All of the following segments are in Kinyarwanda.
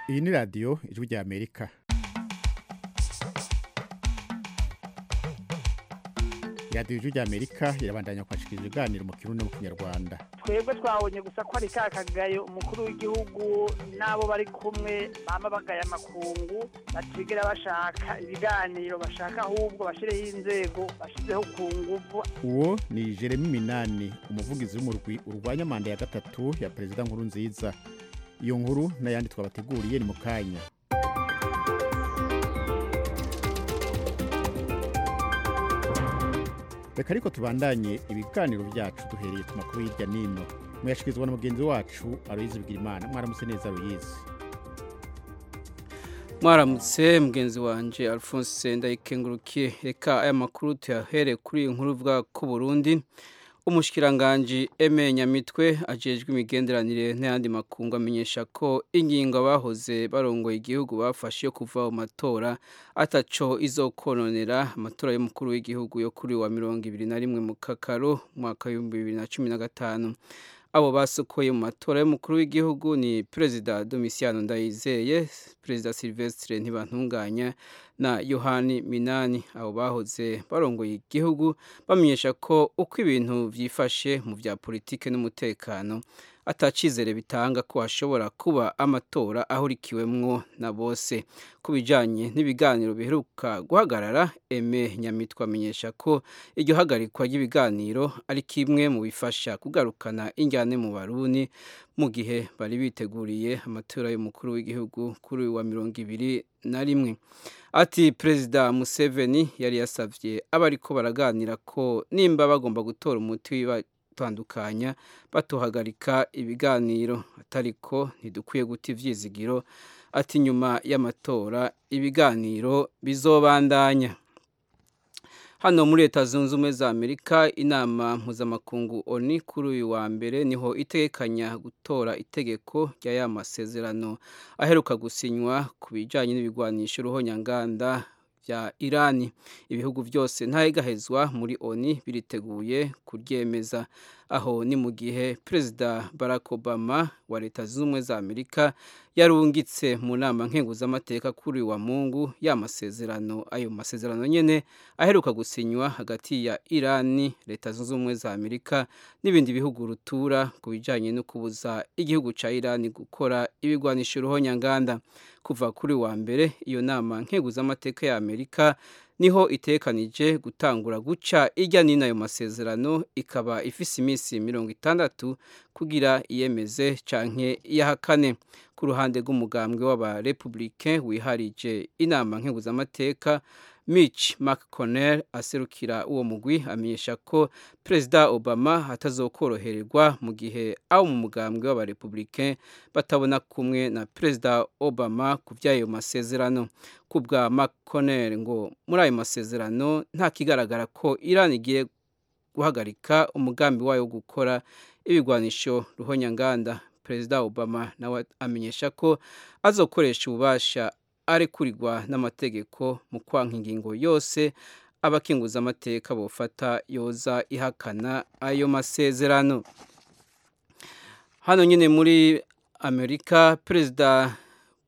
iyi ni radiyo ijwi rya amerika radiyo ijwi rya amerika irabandanya kwakira ibiganiro mu kirundi no mu kinyarwanda twebwe twabonye gusa ko ari ka kagayo umukuru w'igihugu n'abo bari kumwe baba bagaya amakungu batigera bashaka ibiganiro bashaka ahubwo bashyireho inzego bashyizeho ku nguvu uwo ni jeremy minani umuvugizi w'umurwi urwanya manda ya gatatu ya perezida nkuru nziza iyo nkuru n'ayandi twabateguriye ni mu kanya reka ariko tubandanye ibiganiro byacu duhereye ku makuru hirya n'ino muyashyikirizwa na mugenzi wacu aruyizi bigirimana mwaramutse neza aruyizi mwaramutse mugenzi wanjye alphonse ndayikengurukiye reka aya makuru tuyahere kuri iyi nkuru ivuga ko Burundi umushikiranganji eme nyamitwe ajejwe imigenderanire n'ayandi makungu amenyesha ko ingingo abahoze barongoye igihugu bafashe yo kuva mu matora ataco izokononera amatora y'umukuru w'igihugu yo kuri wa mirongo ibiri na rimwe mu kakaro mwaka w'ibihumbi bibiri na cumi na gatanu abo basukuye mu matora y'umukuru w'igihugu ni perezida domisiano ndayizeye perezida silvestre ntibantunganya na yohani minani abo bahoze barongoye igihugu bamenyesha ko uko ibintu byifashe mu bya politike n'umutekano atacizere bitanga ko hashobora kuba amatora ahurikiwemwo na bose ku bijyanye n'ibiganiro biheruka guhagarara eme nyamitwe amenyesha ko iryo hagarikwa ry'ibiganiro ari kimwe mu bifasha kugarukana injyane mu baruni mu gihe bari biteguriye amatora y'umukuru w'igihugu kuri wa mirongo ibiri na rimwe ati perezida museveni yari yasabye abari ko baraganira ko nimba bagomba gutora umuti tandukanya batuhagarika ibiganiro atariko ntidukwiye guta ibyizigiro ati nyuma y'amatora ibiganiro bizobandanya hano muri leta zunze ubumwe za amerika inama mpuzamakungu oni kuri uyu wa mbere niho itekanya gutora itegeko rya ya masezerano aheruka gusinywa ku bijyanye n'ibigwanisha uruhonyanganda bya irani ibihugu byose ntayegahezwa muri oni biriteguye kuryemeza aho ni mu gihe perezida barack obama wa leta zunze ubumwe za amerika yarungitse mu nama nkenguzamateka kuri wa mungu y'amasezerano ayo masezerano nyine aheruka gusinywa hagati ya irani leta zunze ubumwe za amerika n'ibindi bihugu rutura ku bijyanye no kubuza igihugu cya irani gukora ibigwanisha uruhonyanganda kuva kuri wa mbere iyo nama nkenguzamateka ya amerika niho itekanije gutangura guca ijya n'ino ayo masezerano ikaba ifise iminsi mirongo itandatu kugira iyemeze canke iya kane ku ruhande rw'umugambwe w'abarepubulike wiharije inama nkenguzamateka mitch mcconnell aserukira uwo mugwi amenyesha ko perezida obama atazokorohererwa mu gihe abo mu mugambwe w'abarepubulike batabona kumwe na perezida obama ku by'ayo masezerano ku bwa mcconnell ngo muri ayo masezerano nta kigaragara ko iran igiye guhagarika umugambi wayo wo gukora ibigwanisho ruhonyanganda perezida obama nawe amenyesha ko azokoresha ububasha arekurigwa n'amategeko mu kwanka ingingo yose abakinguza amateka bufata yoza ihakana ayo masezerano hano nyine muri amerika perezida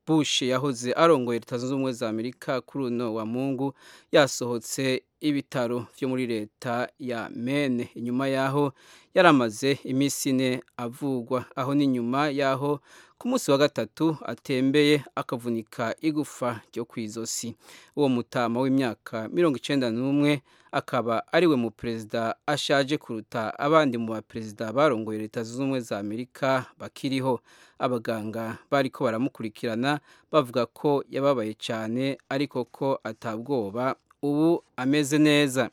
bush yahoze arongoye leta zunze ubumwe za amerika kuri uno wa mungu yasohotse ibitaro byo muri leta ya mene inyuma y'aho yari amaze iminsi ine avugwa aho ni nyuma y'aho ku munsi wa gatatu atembeye akavunika igufa ryo ku izosi uwo mutama w'imyaka mirongo icyenda n'umwe akaba ari we mu perezida ashaje kuruta abandi mu baperezida barongoye leta zunze ubumwe za amerika bakiriho abaganga bari ko baramukurikirana bavuga ko yababaye cyane ariko ko atabwoba ubu ameze neza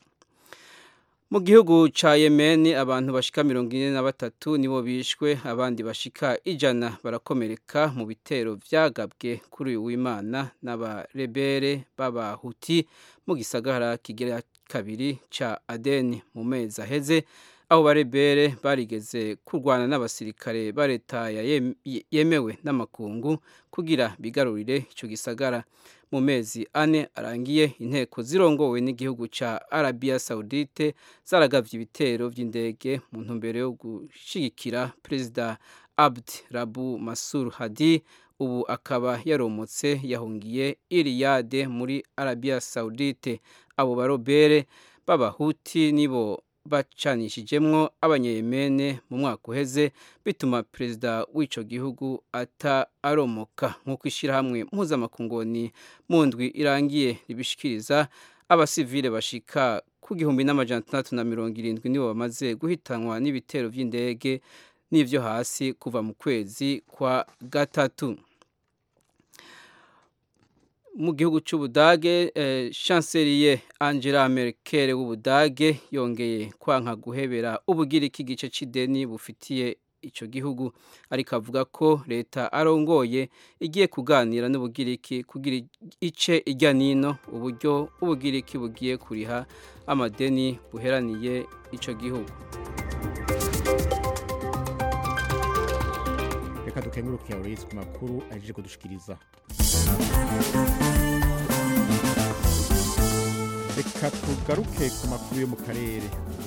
mu gihugu cya yemeni abantu bashika mirongo ine na batatu nibo bishwe abandi bashika ijana barakomereka mu bitero byagabwe kuri uyu w'imana n'abarebere b'abahuti mu gisagara kigira kabiri cya adeni mu mezi aheze aho barebere barigeze kurwana n'abasirikare ba leta yemewe n'amakungu kugira bigarurire icyo gisagara mu mezi ane arangiye inteko zirongowe n'igihugu cya arabiya sawudite zaragabye ibitero by'indege mu ntumbero yo gushyigikira perezida abdi rabu masuru hadi ubu akaba yaromotse yahungiye iriyade muri arabiya sawudite abo barobere b'abahuti nibo bacanishijemwo abanyeyemene mu mwaka uheze bituma perezida w'ico gihugu ata aromoka nk'uko ishirahamwe mpuzamakungoni mu ndwi irangiye ribishikiriza abasivile bashika ku gihumbi n'amajana atandatu na mirongo irindwi nibo bamaze guhitanwa n'ibitero vy'indege n'ivyo hasi kuva mu kwezi kwa gatatu mu gihugu cy'ubudage eh, chancelier angela merkel w'ubudage yongeye kwanka guhebera ubugiriki igice c'ideni bufitiye ico gihugu ariko avuga ko leta arongoye igiye kuganira n'ubugiriki kugira ice ijya nino uburyo ubugiriki bugiye kuriha amadeni buheraniye ico gihugu reka dukengurukire aurelisi ku makuru ahejeje kudushikiriza reka tugaruke ku makuru yo mu karere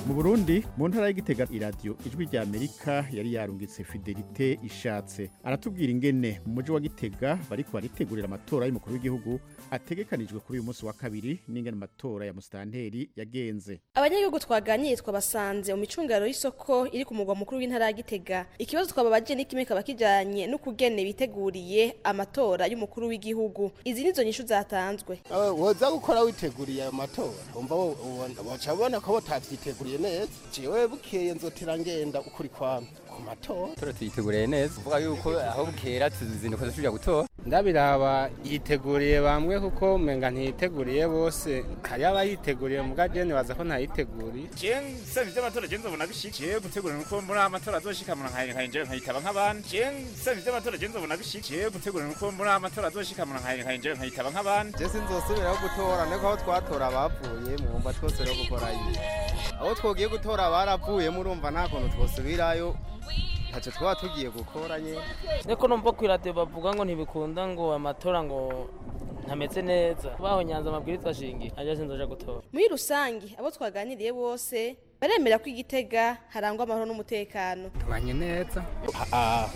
mu burundi mu ntara y'igitega iradiyo ijwi rya amerika yari yarungitse fidelite ishatse aratubwira ingene mu mujyi wa gitega bariko baritegurira amatora y'umukuru w'igihugu ategekanijwe kuri uyu munsi wa kabiri n'ingene amatora ya musitanteri yagenze abanyagihugu twaganiriye twabasanze mu micungano y'isoko iri ku mugwa mukuru w'intara ya gitega ikibazo twababajije ni kimwe kaba kijanye n'ukugene biteguriye amatora y'umukuru w'igihugu izi nizo nyishu zatanzwe woza gukora witeguriye ayo matora umva woca ubona ko batavyiteguriye neza jewe bukeye nzotera ngenda ukuri kwami ku matora tora tuyiteguriye neza uvuga yuko aho bukera tuzinduka dusubira gutora ndabiraba yiteguriye bamwe kuko umenga ntiyiteguriye bose hari abayiteguriye muga jene baza ko ntayiteguriye jewe nsavye ivy'amatora jewe nzobona bishika jewe gutegura nuko muri aya matora azoshika mu nkaye nkaye jewe nkayitaba nk'abandi jewe nsavye ivy'amatora jewe nzobona bishika jewe gutegura nuko muri aya matora azoshika mu nkaye nkaye jewe nkayitaba nk'abandi jewe sinzosubiraho gutora niko aho twatora abapfuye mwumva twose rero gukorayo aho twogiye gutora baravuye murumva nta kuntu twosubirayo ntacyo twaba tugiye gukora nyine ariko numva ku iradiyo bavuga ngo ntibikunda ngo amatora ngo ntameze neza baho nyanza amabwiriza ashingiye ajya sinzaje gutora muri rusange abo twaganiriye bose baremera ko igitega harangwa amahoro n'umutekano tubanye neza nta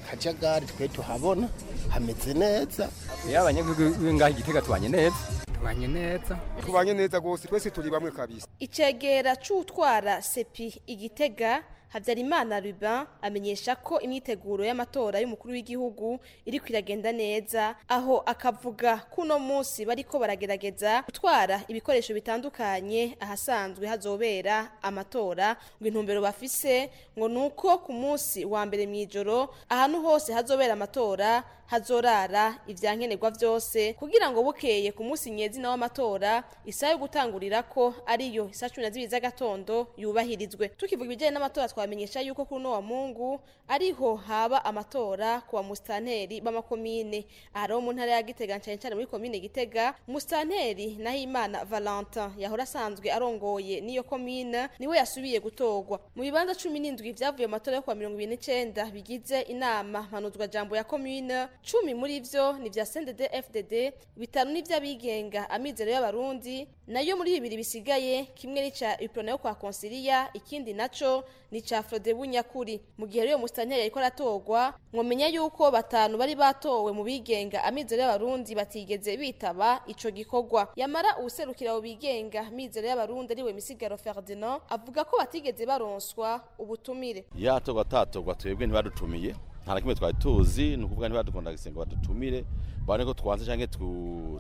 kajagari twe tuhabona hameze neza iyo abanyagihugu b'ingaho igitega tubanye neza tubanye neza tubanye neza rwose twese turi bamwe kabisa icegera c'utwara sepi igitega habyarimana ruba amenyesha ko imyiteguro y'amatora y'umukuru w'igihugu iri kwiragenda neza aho akavuga ko uno munsi bariko baragerageza gutwara ibikoresho bitandukanye ahasanzwe hazobera amatora ngo intumbero bafise ngo ni uko ku munsi wa mbere mu ijoro ahantu hose hazobera amatora hazorara ivyankenerwa vyose kugira ngo bukeye ku munsi nyezina w'amatora isaha yo gutangurira ko ariyo isaha cumi na zibiri z'agatondo yubahirizwe tukivuga ibijyanye n'amatora twa twamenyesha yuko kuri uno wa mungu ariho haba amatora ku bamusitanteri b'amakomine ahari mu ntara ya gitega ncane ncane muri komine gitega musitanteri nahimana valentin yahora asanzwe arongoye n'iyo komine niwe yasubiye gutorwa mu bibanza cumi n'indwi vyavuye amatora yo kuwa mirongo ibiri n'icenda bigize inama mpanuzwa jambo ya komine cumi muri vyo ni vya sndd fdd bitanu ni vy'abigenga amizero y'abarundi nayo muri bibiri bisigaye kimwe n'ica iprona yo kwa konsiliya ikindi naco ni ca Frode Bunyakuri mu gihe rero mustanteri yariko aratorwa mwomenya yuko batanu bari batowe mu bigenga amizero y'abarundi batigeze bitaba ico gikorwa yamara ubuserukira abo bigenga amizero y'abarundi ariwe misigaro Ferdinand avuga ko batigeze baronswa ubutumire yatorwa tatorwa twebwe ntibadutumiye nta na kimwe twari tuzi ni ukuvuga ntibadukunda gisenga badutumire babone ko twanze canke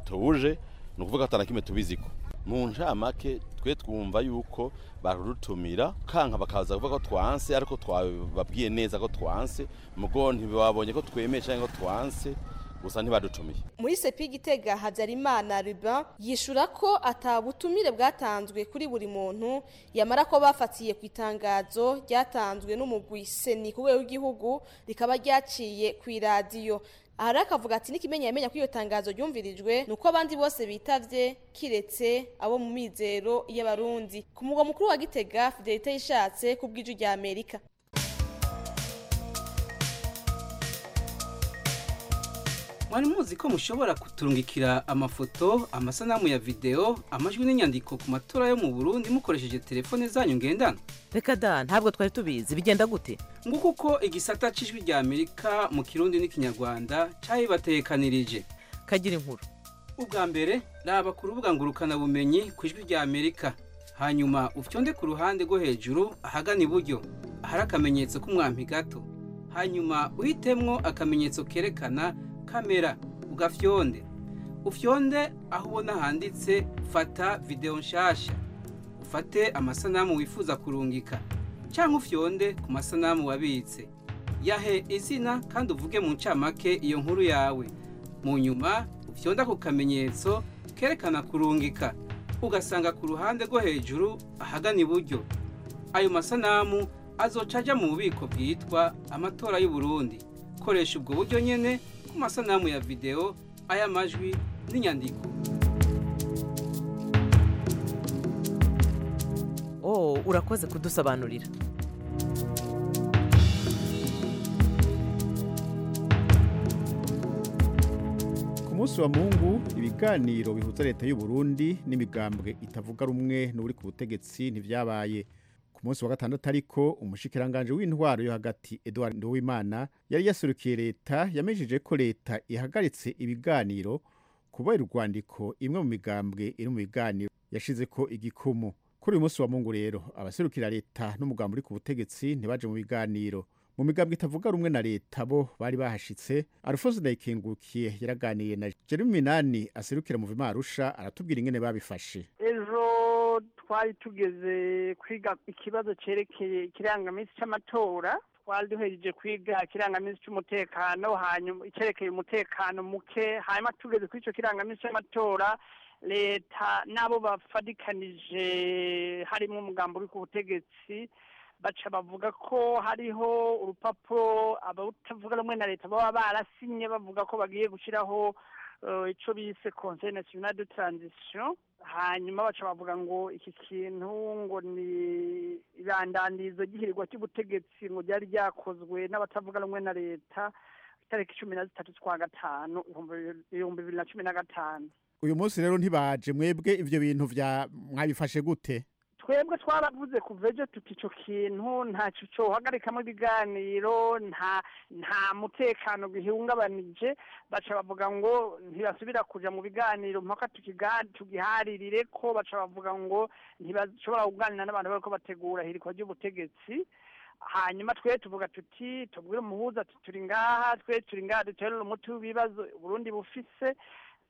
tuje ni ukuvuga ata na kimwe tubiziko mu ncamake twe twumva yuko barutumira kanka bakaza kuvuga ko twanse ariko twababwiye neza ko twanse mugo ntibabonye ko twemeye cyangwa ko twanse gusa ntibadutumiye muri sepi gitega habyarimana ruba yishura ko atabutumire bwatanzwe kuri buri muntu yamara ko bafatiye ku itangazo ryatanzwe n'umugwi seni ku rwego rw'igihugu rikaba ryaciye ku iradiyo ahari akavuga ati n'ikimenyi yamenya ko iyo tangazo ryumvirijwe ni uko abandi bose bitavye kiretse abo mu mizero y'abarundi ku mugwa mukuru wa gitega fidelite yishatse ku bw'iju rya amerika mwari muzi ko mushobora kuturungikira amafoto amasanamu ya videwo amajwi n'inyandiko ku matora yo mu burundi mukoresheje telefone zanyu ngendanwa reka da ntabwo twari tubizi bigenda gute nguko uko igisata cy'ijwi rya amerika mu kirundi n'ikinyarwanda cyabibatekanirije kagira inkuru ubwa mbere raba ku rubuga ngurukanabumenyi ku ijwi rya amerika hanyuma ufyonde ku ruhande rwo hejuru ahagana iburyo hari akamenyetso k'umwampi gato hanyuma uhitemwo akamenyetso kerekana kamera ugafyonde ufyonde aho ubona handitse fata videwo nshasha ufate amasanamu wifuza kurungika cyangwa ufyonde ku masanamu wabitse yahe izina kandi uvuge mu ncamake iyo nkuru yawe mu nyuma ufyonda ku kamenyetso kerekana kurungika ugasanga ku ruhande rwo hejuru ahagana iburyo ayo masanamu azoca ajya mu bubiko bwitwa amatora y'u Burundi koresha ubwo buryo nyine ku masanamu ya videwo ay'amajwi n'inyandiko oh urakoze kudusobanurira ku munsi wa mungu ibiganiro bihuza leta y'u Burundi n'imigambwe itavuga rumwe n'uri ku butegetsi ntibyabaye ku munsi wa gatandatu ariko umushikiranganji w'intwaro yo hagati Edouard Nduwimana yari yasurukiye leta yamejije ko leta ihagaritse ibiganiro kubera urwandiko imwe mu migambwe iri mu biganiro yashize ko igikumu kuri uyu munsi wa mungu rero abaserukira leta n'umugambi uri ku butegetsi ntibaje mu biganiro mu migambwe itavuga rumwe na leta bo bari bahashitse alphonse ndayikengukiye yaraganiye na jeremy minani aserukira mu vima arusha aratubwira ingene babifashe ejo twari tugeze kwiga ikibazo cyerekeye ikirangaminsi cy'amatora twari duhereje kwiga ikirangaminsi cy'umutekano hanyuma icyerekeye umutekano muke hanyuma tugeze kuri icyo kirangaminsi cy'amatora leta n'abo bafadikanije harimo umugambi uri ku butegetsi baca bavuga ko hariho urupapuro abatavuga rumwe na leta baba barasinye bavuga ko bagiye gushyiraho icyo bise conseil national de transition hanyuma baca bavuga ngo iki kintu ngo ni ibandandirizo ry'ihirwa ry'ubutegetsi ngo ryari ryakozwe n'abatavuga rumwe na leta itariki cumi na zitatu z'ukwa gatanu ibihumbi bibiri na cumi na gatanu uyu munsi rero ntibaje mwebwe ivyo bintu vya mwabifashe gute twebwe twaravuze kuva ejo tuti icyo kintu ntacyo cyohagarikamo ibiganiro nta nta mutekano bihungabanije baca bavuga ngo ntibasubira kujya mu biganiro mpaka tukiga- tugiharirire ko baca bavuga ngo ntibashobora kuganira n'abantu bariko bategura hirikwa ry'ubutegetsi hanyuma twe tuvuga tuti tubwire umuhuza tuti turi ngaha twe turi ngaha duterura umuti w'ibibazo uburundi bufise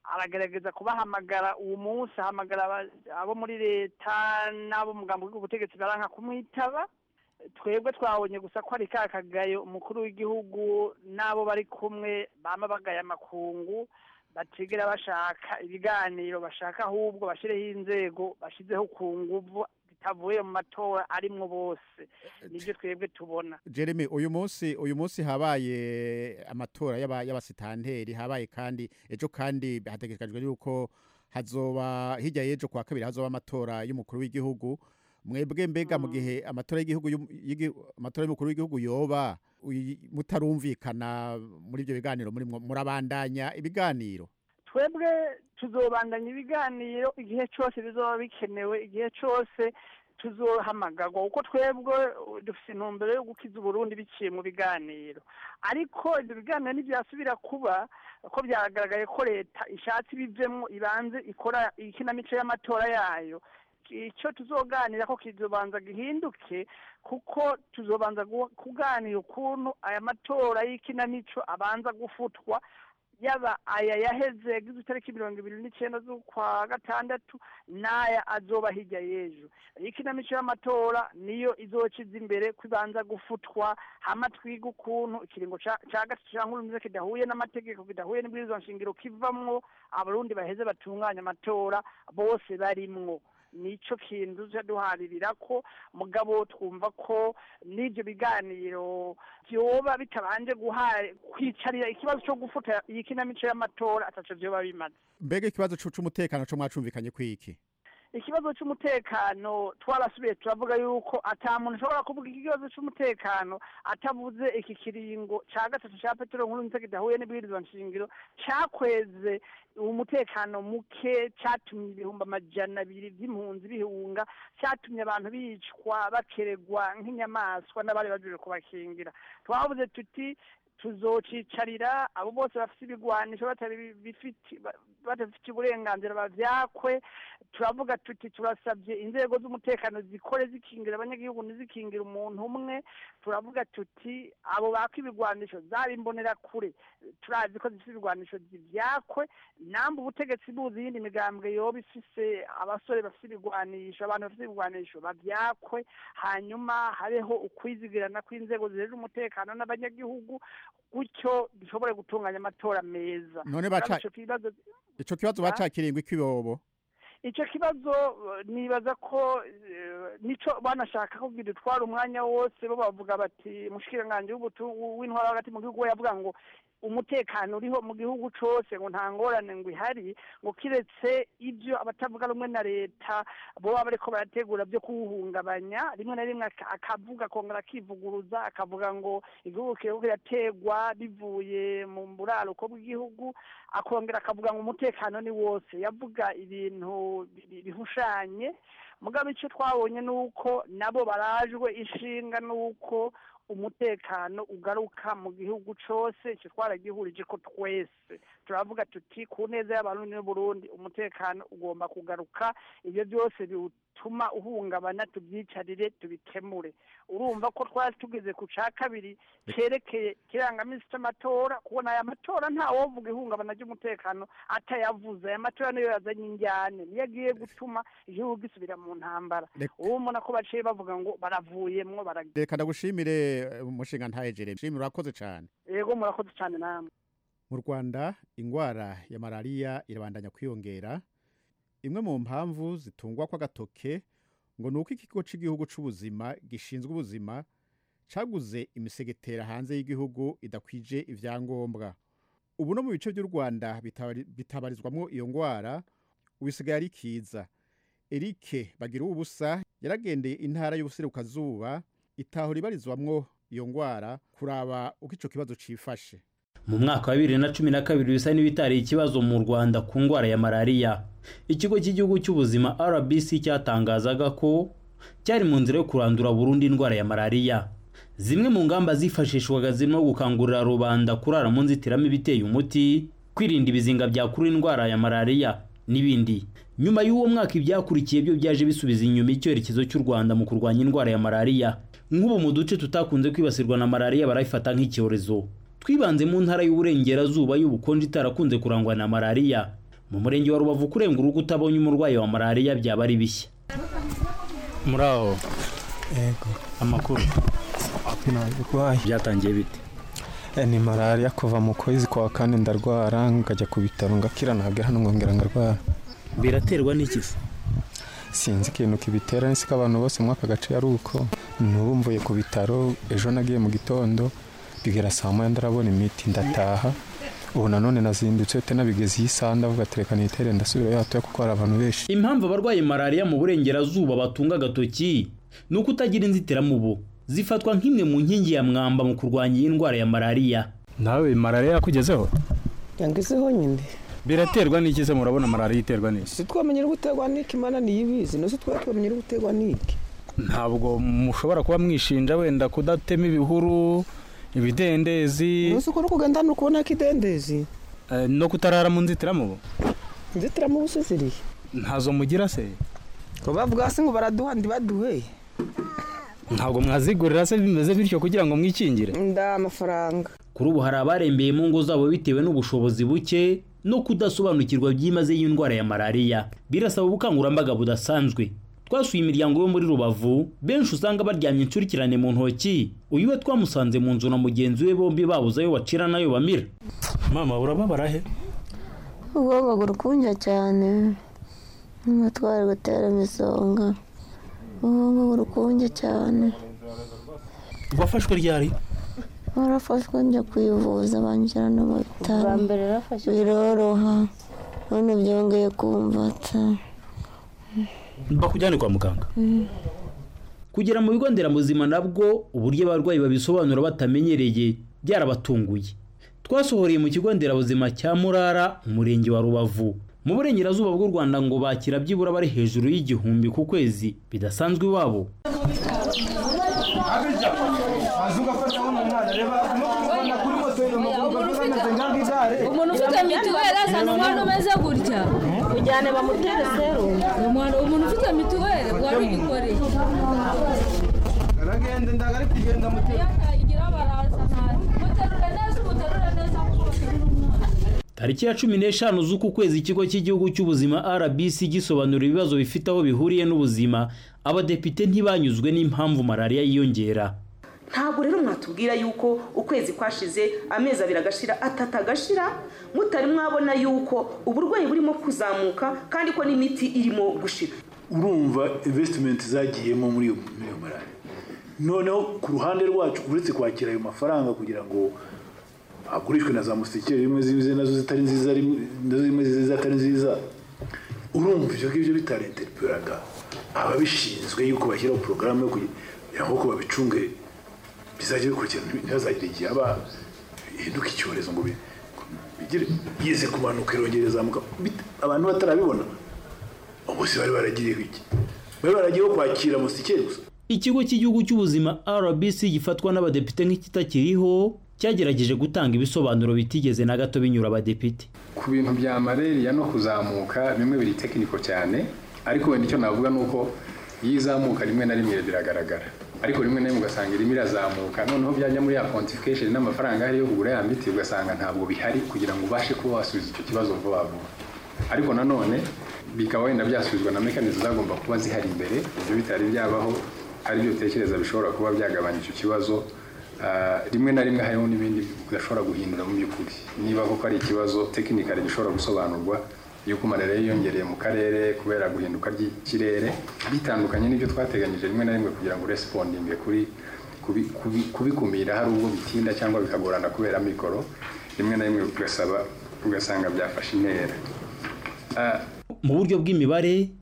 aragerageza kubahamagara uwo munsi ahamagara aba- abo muri leta n'abo mugambi w'ubutegetsi baranka kumwitaba twebwe twabonye gusa ko ari ka kagayo umukuru w'igihugu n'abo bari kumwe bama bagaya amakungu batigera bashaka ibiganiro bashaka ahubwo bashyireho inzego bashyizeho ku nguvu zitavuye mu matora arimwo bose nibyo twebwe tubona jeremy uyu munsi uyu munsi habaye amatora y'aba- y'abasitanteri habaye kandi ejo kandi hategekajwe yuko hazoba hirya y'ejo kwa kabiri hazoba amatora y'umukuru w'igihugu mwebwe mbega mu gihe amatora y'igihugu y'um- y'igi- amatora y'umukuru w'igihugu yoba uyi- mutarumvikana muri ibyo biganiro murimwo murabandanya ibiganiro twebwe tuzobandanya ibiganiro igihe cyose bizoba bikenewe igihe cyose tuzohamagarwa kuko twebwe uh, dufite intumbero yo gukiza uburundi biciye mu biganiro ariko ibyo biganiro ntibyasubira kuba ko byagaragaye ko leta ishatse ibivemo ibanze ikora ikinamico y'amatora yayo icyo tuzoganira ko kizobanza gihinduke kuko tuzobanza gu- kuganira ukuntu aya matora y'ikinamico abanza gufutwa yaba aya yaheze yagize itariki mirongo ibiri n'icyenda z'ukwa gatandatu n'aya azoba hirya y'ejo ikinamico y'amatora niyo izokiza imbere kubanza gufutwa hama twiga ukuntu ikiringo ca ca gatatu ca nkurunziza kidahuye n'amategeko kidahuye n'ibwirizwa nshingiro kivamwo abarundi baheze batunganya amatora bose barimwo nicyo kintu tujya duharira ko mugabo twumva ko n'ibyo biganiro byoba bitabanje guhari kwicarira ikibazo cyo gufuta iyi kinamico y'amatora atacyo byoba bimaze mbega ikibazo c'u- c'umutekano co mwacumvikanye kwiki ikibazo cy'umutekano twarasubiye turavuga yuko ata muntu ushobora kuvuga ikibazo cy'umutekano atavuze iki kiringo cya gatatu cya petero nkuru nzego idahuye n'ibwirizwa nshingiro cyakweze umutekano muke cyatumye ibihumbi amajana abiri by'impunzi bihunga cyatumye abantu bicwa bakeregwa nk'inyamaswa n'abari bagiye kubakingira twavuze tuti tuzocicarira abo bose bafite ibigwanisho batari bifite badafite uburenganzira bavyakwe turavuga tuti turasabye inzego z'umutekano zikore zikingira abanyagihugu ntizikingira umuntu umwe turavuga tuti abo baka ibigwanisho zaba imbonera kure turazi ko zifite ibigwanisho zivyakwe namba ubutegetsi buzi iyindi migambwe yoba ifise abasore bafite ibigwanisho abantu bafite ibigwanisho bavyakwe hanyuma habeho ukwizigirana kw'inzego zijejwe umutekano n'abanyagihugu gutyo dushobore gutunganya amatora meza None baca- Ico kibazo ico kibazo bacakiringwa ikibobo icyo kibazo eh, nibaza ko eh, nico banashaka kugira utwara umwanya wose bo bavuga bati mushikiranganje w'ubutu- w'intwara hagati mu gihugu we yavuga ngo umutekano uriho mu gihugu cose ngo nta ngorane ngo ihari ngo kiretse ibyo abatavuga rumwe na leta bo baba bariko barategura byo kuwuhungabanya rimwe na rimwe aka- akavuga akongera akivuguruza akavuga ngo igihugu kiriko kirategwa bivuye mu buraruko bw'igihugu akongera akavuga ngo umutekano ni wose yavuga ibintu bi- bihushanye mugabo icyo twabonye ni uko nabo barajwe ishinga ni uko umutekano ugaruka mu gihugu cose icyo twaragihurije ko twese turavuga tuti ku neza y'abarundi n'uburundi umutekano ugomba kugaruka ibyo byose biwutuma uhungabana tubyicarire tubikemure urumva ko twari tugeze ku ca kabiri cerekeye ikirangamisi c'amatora kubona aya matora ntawovuga ihungabana ry'umutekano atayavuze aya matora niyo yazanye injyane niyo agiye gutuma igihugu gisubira mu ntambara Reka- ubu mbona ko baciye bavuga ngo baravuyemwo barag reka ndagushimire eh, umushinga ntaye jeremy shimira urakoze cyane yego murakoze cyane namwe mu rwanda indwara ya malariya irabandanya kwiyongera imwe mu mpamvu zitungwa kw'agatoke ngo ni uko ikigo cy'igihugu cy'ubuzima gishinzwe ubuzima caguze imisegetera hanze y'igihugu idakwije ibyangombwa ubu no mu bice by'u rwanda bitabari- bitabarizwamwo iyo ndwara ubisigaye ari kiza erike bagira ubusa yaragendeye intara y'ubuserukazuba itaho ribarizwamwo iyo ndwara kuraba uko ico kibazo cifashe mu mwaka wa bibiri na cumi na kabiri bisa n'ibitari ikibazo mu rwanda ku ndwara ya malariya ikigo cy'igihugu cy'ubuzima rbc cyatangazaga ko cyari mu nzira yo kurandura burundu indwara ya malariya zimwe mu ngamba zifashishwaga zirimo gukangurira rubanda kurara mu nzitiramibu iteye umuti kwirinda ibizinga byakura indwara ya malariya n'ibindi nyuma y'uwo mwaka ibyakurikiye byo byaje bisubiza inyuma icyerekezo cy'u rwanda mu kurwanya indwara ya malariya nk'ubu mu duce tutakunze kwibasirwa na malariya barayifata nk'icyorezo twibanze mu ntara y'uburengerazuba y'ubukonje itarakunze kurangwa na malariya mu murenge wa rubavu kurenga urugo utabonye umurwayi wa malariya byaba ari bishya muraho Yego. amakuru byatangiye bite Eh, ni malariya kuva mu kwezi kwa kane ndarwara nkajya ku bitaro ngakira nagera hano nkongera ndarwara biraterwa n'ikisa sinzi ikintu kibitera nsi abantu bose muri aka gace ari uko n'ubu mvuye ku bitaro ejo nagiye mu gitondo bigera saa moya ndarabona imiti ndataha ubu nanone nazindutse te nabigeze iyi saa ndavuga tereka nitere ndasubirayo hatoya kuko hari abantu benshi impamvu abarwaye malariya mu burengerazuba batunga agatoki ni uko utagira inzitiramubu zifatwa nk'imwe mu nkingi ya mwamba mu kurwanya iyi ndwara ya malariya nawe malariya yakugezeho yangezeho nyine biraterwa n'iki se murabona malariya iterwa n'iki twamenyera uguterwa n'iki mana niyibizi nose twari twamenyera uguterwa n'iki ntabwo mushobora kuba mwishinja wenda kudatema ibihuru ibidendezi nose uko ari ukugenda ni ukubona ko idendezi eh, no kutarara mu nzitiramubu inzitiramubu se zirihe ntazo mugira se ngo bavuga hasi ngo baraduha ntibaduhe ntabwo mwazigurira se bimeze bityo kugira ngo mwikingire nda amafaranga kuri ubu hari abarembeye mu ngo zabo bitewe n'ubushobozi buke no kudasobanukirwa byimazeyo y'indwara ya malariya birasaba ubukangurambaga budasanzwe twasuye imiryango yo muri rubavu benshi usanga baryamye incurikirane mu ntoki uyu we twamusanze mu nzu na mugenzi we bombi babuze ayo bacira n'ayo bamira mama urababara he ubwonko burkunja cyane n'umutwaro gutera imisonga ubwonko burkunje cyane wafashwe ryari warafashwe njya kwivuza banjyana mu bitaro biroroha none byongeye kumvata bakujyane kwa muganga Mm. kugera mu bigo nderabuzima nabwo uburyo abarwayi babisobanura batamenyereye byarabatunguye twasohoreye mu kigo nderabuzima cya murara umurenge wa rubavu mu burengerazuba bw'u rwanda ngo bakira byibura bari hejuru y'igihumbi ku kwezi bidasanzwe iwabo umuntu ufite mituweli azana umwana umeze gutya ujyane bamutere serumu umuntu umuntu ufite mituweli wari uyikoreye aragenda ndagari kugenda mu igira baraza nabi muterure neza umuterure neza kuko tariki ya cumi n'eshanu z'uku kwezi ikigo cy'igihugu cy'ubuzima rbc gisobanura ibibazo bifite aho bihuriye n'ubuzima abadepite ntibanyuzwe n'impamvu malariya yiyongera ntabwo rero mwatubwira yuko ukwezi kwashize amezi abiri agashira atatu agashira mutari mwabona yuko uburwayi burimo kuzamuka kandi ko n'imiti irimo gushira urumva invesitimenti zagiyemo muri iyo muri iyo malariya noneho ku ruhande rwacu uretse kwakira ayo mafaranga kugira ngo agurishwe na za musikeri rimwe zize nazo zitari nziza rimwe nazo zimwe zize zitari nziza urumva ibyo ngibyo bitarenterperaga ababishinzwe yuko bashyiraho porogaramu yo kugira ngo babicunge bizajya bikurikirana ntibazagire igihe aba bihinduka icyorezo ngo bi- bigire yize kumanuka irongera izamuka bit- abantu batarabibona bose bari baragiriye iki bari baragiyeho kwakira musikeri gusa ikigo cy'igihugu cy'ubuzima rbc gifatwa n'abadepite nk'ikitakiriho cyagerageje gutanga ibisobanuro bitigeze na gato binyura abadepite ku bintu bya malariya no kuzamuka bimwe biri tekiniko cyane ariko wenda icyo navuga ni uko iyo izamuka rimwe na rimwe biragaragara ariko rimwe na rimwe ugasanga irimo irazamuka noneho byajya muri ya pontification n'amafaranga ahari yo kugura ya miti ugasanga ntabwo bihari kugira ngo ubashe kuba wasubiza icyo kibazo vuba vuba ariko nanone bikaba wenda byasubizwa na mekanizi zagomba kuba zihari imbere ibyo bitari byabaho ari byo utekereza bishobora kuba byagabanya icyo kibazo Ah, rimwe na rimwe hariho n'ibindi udashobora guhindura mu by'ukuri niba koko ari ikibazo tekinikari gishobora gusobanurwa yuko malariya yiyongereye mu karere kubera guhinduka ry'ikirere bitandukanye n'ibyo twateganyije rimwe na rimwe kugira ngo urespondinge kuri kubi- kubi- kubikumira hari ubwo bitinda cyangwa bikagorana kubera mikoro rimwe na rimwe ugasaba ugasanga byafashe intera Ah, mu buryo bw'imibare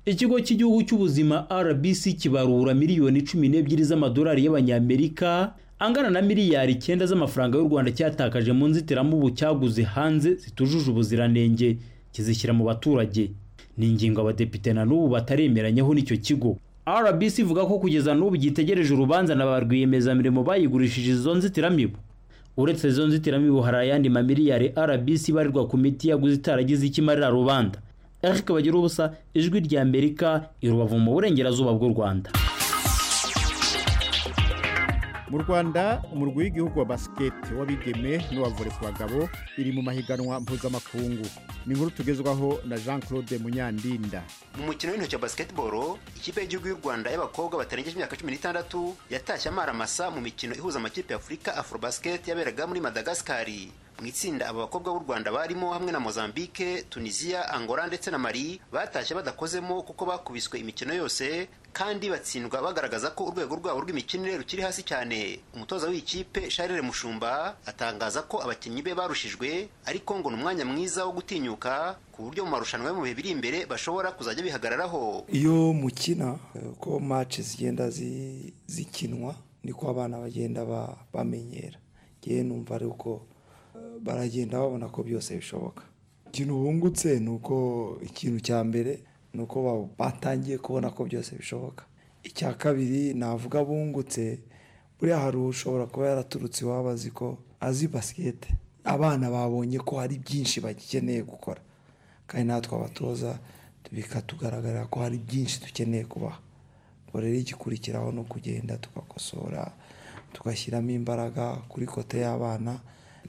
ikigo cy'igihugu cy'ubuzima rbc kibarura miliyoni cumi n'ebyiri z'amadolari y'abanyamerika angana na miliyari icyenda z'amafaranga y'u rwanda cyatakaje mu nzitiramubu cyaguze hanze zitujuje ubuziranenge kizishyira mu baturage ni ingingo abadepite na n'ubu bataremeranyeho n'icyo kigo rbc ivuga ko kugeza n'ubu gitegereje urubanza na ba rwiyemezamirimo bayigurishije izo nzitiramibu uretse izo nzitiramibu hari ayandi mamiliyari rbc ibarirwa ku miti yaguze itaragize icyo imarira rubanda eric bagira ubusa ijwi rya amerika i rubavu mu burengerazuba bw'u rwanda mu rwanda umurwi w'igihugu wa basiketi w'abigeme n'uwa vore ku bagabo iri mu mahiganwa mpuzamakungu ni inkuru tugezwaho na jean claude munyandinda mu mukino w'intoki wa basketball ikipe y'igihugu y'u rwanda y'abakobwa batarengeje imyaka cumi n'itandatu yatashye amaramasa mu mikino ihuza amakipe y'afurika afrobasket yaberaga muri madagasikari mu itsinda aba bakobwa b'u rwanda barimo hamwe na mozambique tunisia angola ndetse na mali batashye badakozemo kuko bakubiswe imikino yose kandi batsindwa bagaragaza ko urwego rwabo rw'imikinire rukiri hasi cyane umutoza w'ikipe sharire mushumba atangaza ko abakinnyi be barushijwe ariko ngo ni umwanya mwiza wo gutinyuka ku buryo mu marushanwa yo mu bihe biri imbere bashobora kuzajya bihagararaho iyo mukina eh, uko match zigenda zi- zikinwa niko abana bagenda ba- bamenyera ngewe numva ari uko eh, baragenda babona ko byose bishoboka ikintu bungutse ni uko ikintu cya mbere ni uko ba- batangiye kubona ko byose bishoboka icya kabiri navuga bungutse buriya hari ushobora kuba yaraturutse iwabo azi ko azi basikete abana babonye ko hari byinshi bagikeneye gukora kandi natwe abatoza bikatugaragarira ko hari byinshi dukeneye kubaha ubwo rero igikurikiraho ni ukugenda tugakosora tugashyiramo imbaraga kuri kote y'abana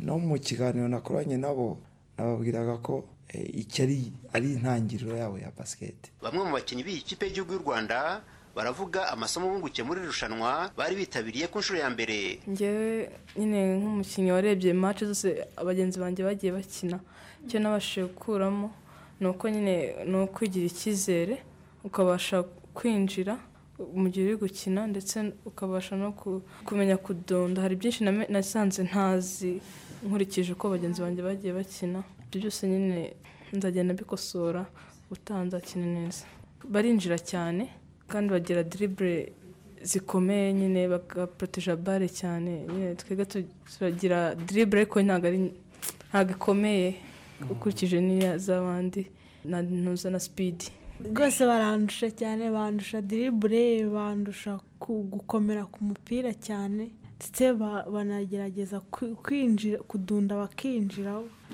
no mu kiganiro nakoranye nabo nababwiraga ko eh, iki ari- ari intangiriro yabo ya basikete bamwe mu bakinnyi b'iyi kipe y'igihugu y'u rwanda baravuga amasomo bungukiye muri iri rushanwa bari bitabiriye ku nshuro ya mbere ngewe nyine nk'umukinnyi warebye imace zose abagenzi banjye bagiye bakina icyo nabashije gukuramo ni uko nyine ni ukwigira icyizere ukabasha kwinjira mu gihe uri gukina ndetse ukabasha no ku- kumenya kudonda hari byinshi name- nasanze ntazi nkurikije uko abagenzi banjye bagiye bakina ibyo byose nyine nzagenda mbikosora ubutaha nzakina neza barinjira cyane kandi bagira diribure zikomeye nyine bagaporoteja bare cyane nyine twebwe turagira diribure ariko ntabwo ari ntabwo ikomeye ukurikije n'iya z'abandi na ntuza na sipidi rwose barandusha cyane bandusha diribure bandusha ku- gukomera ku mupira cyane ndetse ba- banagerageza kwi- kwinjira kudunda bakinjira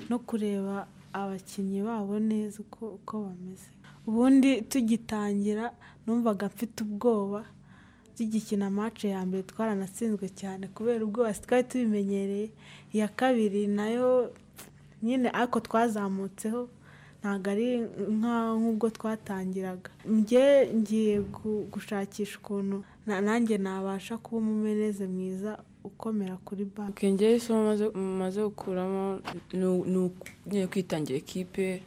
no kureba abakinnyi babo neza uko uko bameze ubundi tugitangira numvaga mfite ubwoba tugikina amace ya mbere twaranatsinzwe cyane kubera ubwoba twari tubimenyereye iya kabiri nayo nyine ariko twazamutseho ntabwo ari nka- nk'ubwo twatangiraga njye ngiye gu- gushakisha ukuntu na- nanjye nabasha kuba umumeneze mwiza ukomera kuri banki ubwenge isomo maze- maze gukuramo ni- ni uku- nyine kwitangira ikipe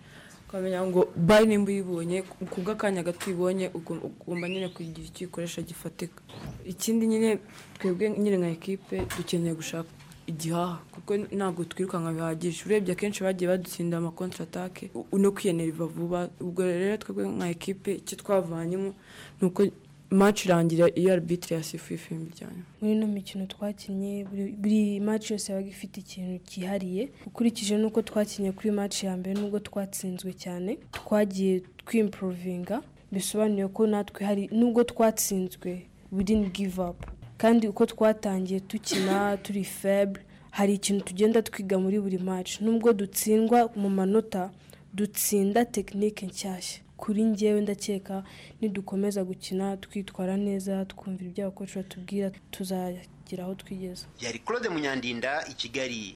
ukamenya ngo bari nimba uyibonye ku bw'akanya gato uyibonye ugom- ugomba nyine kugira icyo uyikoresha gifatika ikindi nyine twebwe nyine nka ekipe dukeneye gushaka igihaha kuko ntabwo twirukanka bihagije urebye akenshi bagiye badutsinda amakontra atake no kwiyenereva vuba ubwo rero twebwe nka ekipe icyo twavanyemo ni uko match irangira iyo arbitire yasifuye ifimbi ryanyuma muri ino mikino twakinnye buri- buri match yose yabaga ifite ikintu cyihariye ukurikije n'uko twakinnye kuri match ya mbere n'ubwo twatsinzwe cyane twagiye twimprovinga bisobanuye ko natwe hari n'ubwo twatsinzwe we didn't give up kandi uko twatangiye dukina turi feble hari ikintu tugenda twiga muri buri match n'ubwo dutsindwa mu manota dutsinda tekinike nshyashya kuri njyewe ndakeka nidukomeza gukina twitwara neza twumvira ibyo abakozi batubwira tuzagira aho twigeza yari claude munyandinda i kigali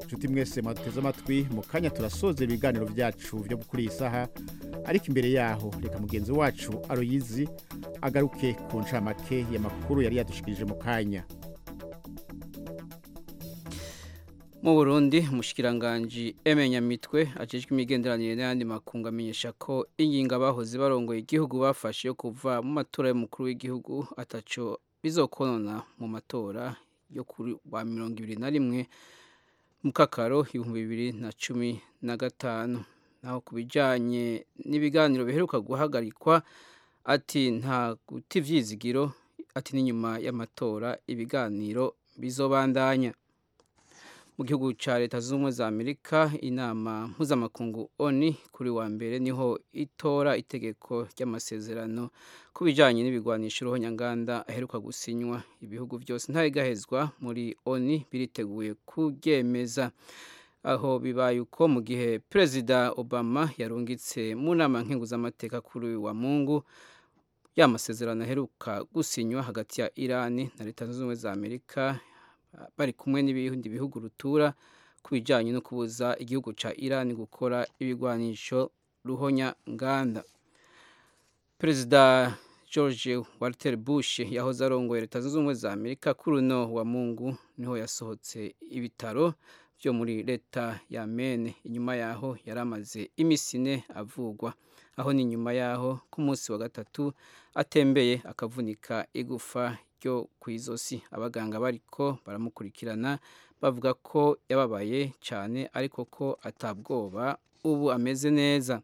inshuti mwese mwateze amatwi mu kanya turasoza ibiganiro byacu byo kuri iyi saha ariko imbere yaho reka mugenzi wacu aroyizi agaruke ku ncamake y'amakuru yari yadushikirije mu kanya mu burundi umushikiranganji eme nyamitwe ajejwe imigenderanire n'ayandi makungu amenyesha ko ingingo abahoze barongoye igihugu bafashe yo kuva mu matora y'umukuru w'igihugu ataco bizokonona mu matora yo kuri wa mirongo ibiri na rimwe mu kakaro ibihumbi bibiri na cumi na gatanu naho ku bijyanye n'ibiganiro biheruka guhagarikwa ati nta guta ibyizigiro ati n'inyuma y'amatora ibiganiro bizobandanya mu gihugu cya leta zunze ubumwe za amerika inama mpuzamakungu oni kuri wa mbere niho itora itegeko ry'amasezerano ku bijyanye n'ibigwanisha uruhu nyanganda aheruka gusinywa ibihugu byose ntabigahezwa muri oni biriteguye kuryemeza aho bibaye uko mu gihe perezida obama yarungitse mu nama nk'inguzamateka kuri uyu wa mungu y'amasezerano aheruka gusinywa hagati ya irani na leta zunze ubumwe za amerika bari kumwe n'ibindi bihugu rutura ku bijyanye no kubuza igihugu cya irani gukora ibigwanisho ruhonya nganda perezida george walter bush yahoze arongoye leta zunze ubumwe za amerika kuri uno wa mungu niho yasohotse ibitaro byo muri leta ya mene inyuma yaho yari amaze iminsi ine avugwa aho ni nyuma yaho ku munsi wa gatatu atembeye akavunika igufa ryo ku izosi abaganga bariko baramukurikirana bavuga ko yababaye cyane ariko ko atabwoba ubu ameze neza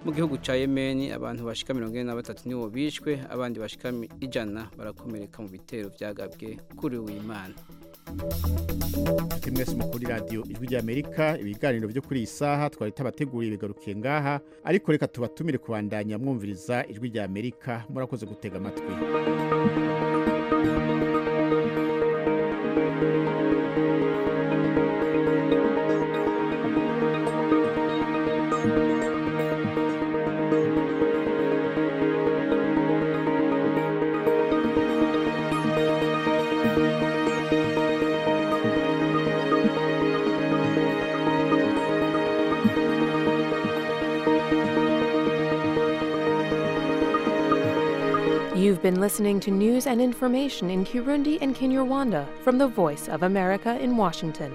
mu gihugu cya yemeni abantu bashika mirongo ine na batatu nibo bishwe abandi bashika mi- ijana barakomereka mu bitero byagabwe kuri uwimana inshuti mwese mukuri radiyo ijwi ry'amerika ibiganiro byo kuri iyi saha twari tabateguriye bigarukiye ngaha ariko reka tubatumire kubandanya mwumviriza ijwi ry'amerika murakoze gutega amatwi You've been listening to news and information in Kirundi and Kinyarwanda from the Voice of America in Washington.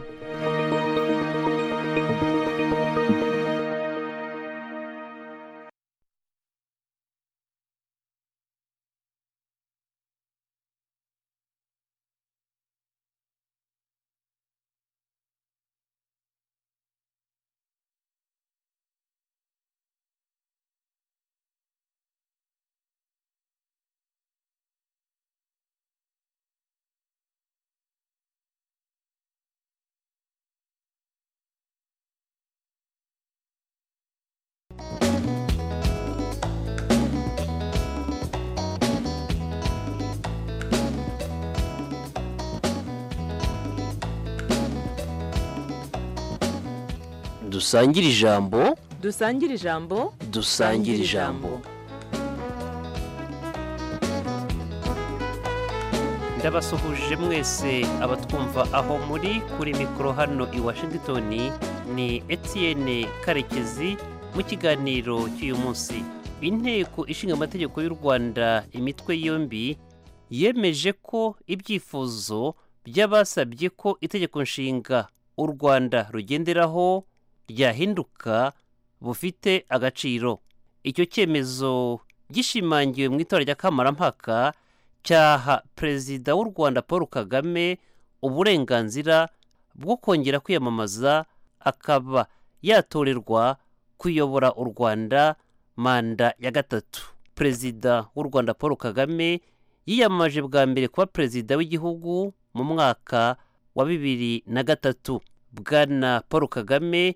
dusangire ijambo dusangire ijambo dusangire ijambo ndabasuhuje mwese abatwumva aho muri kuri mikoro hano i washington ni etienne karekezi mu kiganiro cy'uyu munsi inteko ishinga amategeko y'u rwanda imitwe yombi yemeje ko ibyifuzo by'abasabye ko itegeko nshinga u rwanda rugenderaho ryahinduka bufite agaciro icyo cyemezo gishimangiwe mu itora rya kamarampaka cyaha perezida w'u rwanda paul kagame uburenganzira bwo kongera kwiyamamaza akaba yatorerwa kuyobora u rwanda manda ya gatatu perezida w'u rwanda paul kagame yiyamamaje bwa mbere kuba perezida w'igihugu mu mwaka wa bibiri na gatatu bwana paul kagame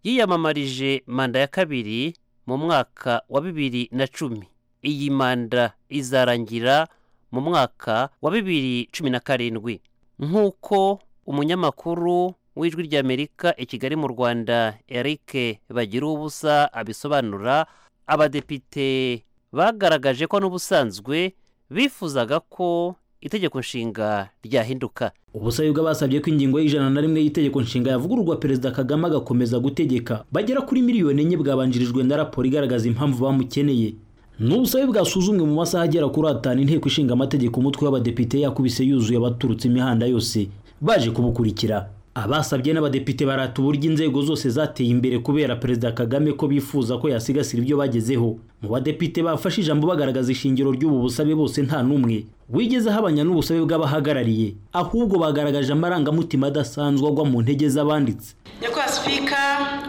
yiyamamarije manda ya kabiri mu mwaka wa bibiri na cumi iyi manda izarangira mu mwaka wa bibiri cumi na karindwi nk'uko umunyamakuru w'ijwi ry'amerika i kigali mu rwanda eric bagira ubusa abisobanura abadepite bagaragaje ko n'ubusanzwe bifuzaga ko itegeko nshinga ryahinduka ubusabe basabye ko ingingo y'ijana na rimwe y'itegeko nshinga yavugururwa perezida kagame agakomeza gutegeka bagera kuri miliyoni enye bwabanjirijwe na raporo igaragaza impamvu bamukeneye ni ubusabe bwasuzumwe mu masaha agera kuri atanu inteko ishinga amategeko umutwe w'abadepite yakubise yuzuye abaturutse imihanda yose baje kubukurikira abasabye n'abadepite barata uburyo inzego zose zateye imbere kubera perezida kagame ko bifuza ko yasigasira ibyo bagezeho mu badepite bafashe ijambo bagaragaza ishingiro ry'ubu busabe bose nta n'umwe wigeze ahabanya n'ubusabe bw'abahagarariye ahubwo bagaragaje amarangamutima adasanzwe agwa mu ntege z'abanditse nyakubahwa sipika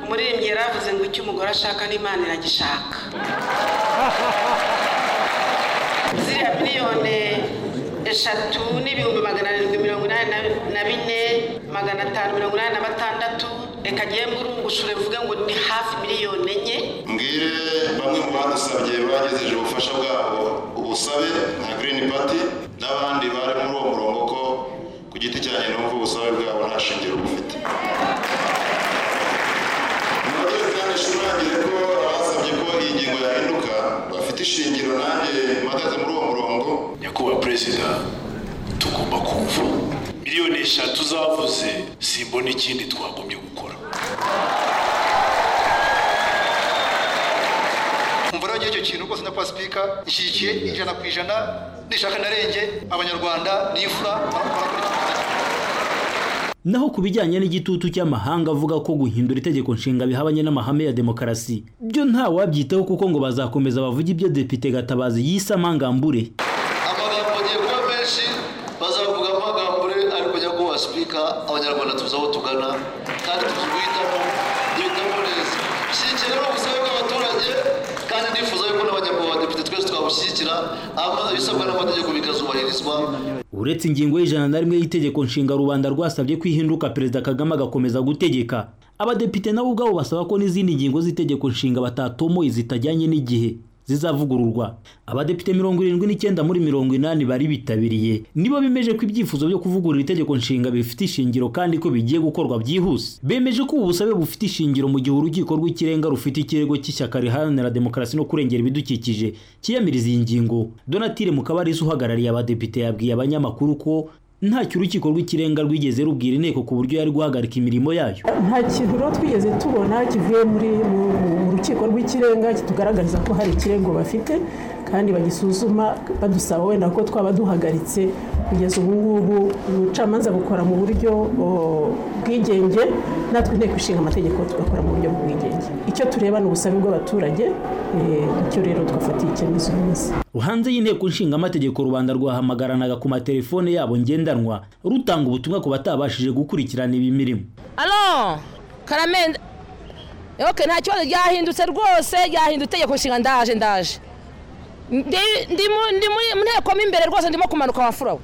umuririmbyi yari avuze ngo icyo umugore ashaka n'imana iragishaka ziriya miliyoni eshatu n'ibihumbi magana arindwi mirongo inani na bine magana atanu mirongo inani na batandatu reka ngiye mburungushure mvuge ngo ni hafi miliyoni enye mbwire bamwe mu badusabye bagejeje ubufasha bwabo ubusabe nka girini pati n'abandi bari muri uwo murongo ko ku giti cyanjye numva ubusabe bwabo nta shingiro bufite nongere kandi nshimangire ko abasabye ko iyi ngingo yahinduka bafite ishingiro nanjye mpagaze muri uwo murongo nyakubahwa perezida tugomba kumva miliyoni eshatu zavuze simbona ikindi twagombye gukora mvura icyo kintu rwose na pasipika ishyigikiye ijana ku ijana nishaka narenge abanyarwanda n'imfura naho ku bijyanye n'igitutu cy'amahanga avuga ko guhindura itegeko nshinga bihabanye n'amahame ya demokarasi byo nta wabyitaho kuko ngo bazakomeza bavuge ibyo depite gatabazi yise amangambure amagambo agiye kuba menshi bazavuga amangambure ariko nyakubahwa sipika abanyarwanda tuzi aho tugana kandi tuzi guhitamo duhitamo neza shyigikira rero ubusabe bw'abaturage kandi nifuza yuko n'abanyamaguru badepite twese twabushyigikira hanyuma ibisabwa n'amategeko bikazubahirizwa uretse ingingo y'ijana na rimwe y'itegeko nshinga rubanda rwasabye ko ihinduka perezida kagame agakomeza gutegeka abadepite nabo ubwabo basaba ko n'izindi ngingo z'itegeko nshinga batatomoye zitajyanye n'igihe zizavugururwa abadepite mirongo irindwi n'icyenda muri mirongo inani bari bitabiriye nibo bemeje ko ibyifuzo byo kuvugurura itegeko nshinga bifite ishingiro kandi ko bigiye gukorwa byihuse bemeje ko ubu busabe bufite ishingiro mu gihe urukiko rw'ikirenga rufite ikirego cy'ishyaka riharanira demokarasi no kurengera ibidukikije cyiyamiriza iyi ngingo donatire mukabarisa uhagarariye abadepite yabwiye abanyamakuru ko ntacyo urukiko rw'ikirenga rwigeze rubwira inteko ku buryo yari guhagarika imirimo yayo nta kintu rero twigeze tubona kivuye muri mu rukiko rw'ikirenga kitugaragariza ko hari ikirego bafite kandi bagisuzuma badusaba wenda ko twaba duhagaritse kugeza ubu ngubu ubucamanza bukora mu buryo bwigenge natwe inteko ishinga amategeko tugakora mu buryo bw'ubwigenge icyo tureba ni ubusabe bw'abaturage icyo rero twafatiye icyemezo uyu munsi hanze y'inteko nshinga amategeko rubanda rwahamagaranaga ku matelefone yabo ngendanwa rutanga ubutumwa ku batabashije gukurikirana iyi mirimo alo karamenda yoke nta kibazo ryahindutse rwose ryahindutse itegeko nshinga ndaje ndaje ndi mu nteko mo imbere rwose ndimo kumanuka wafurawe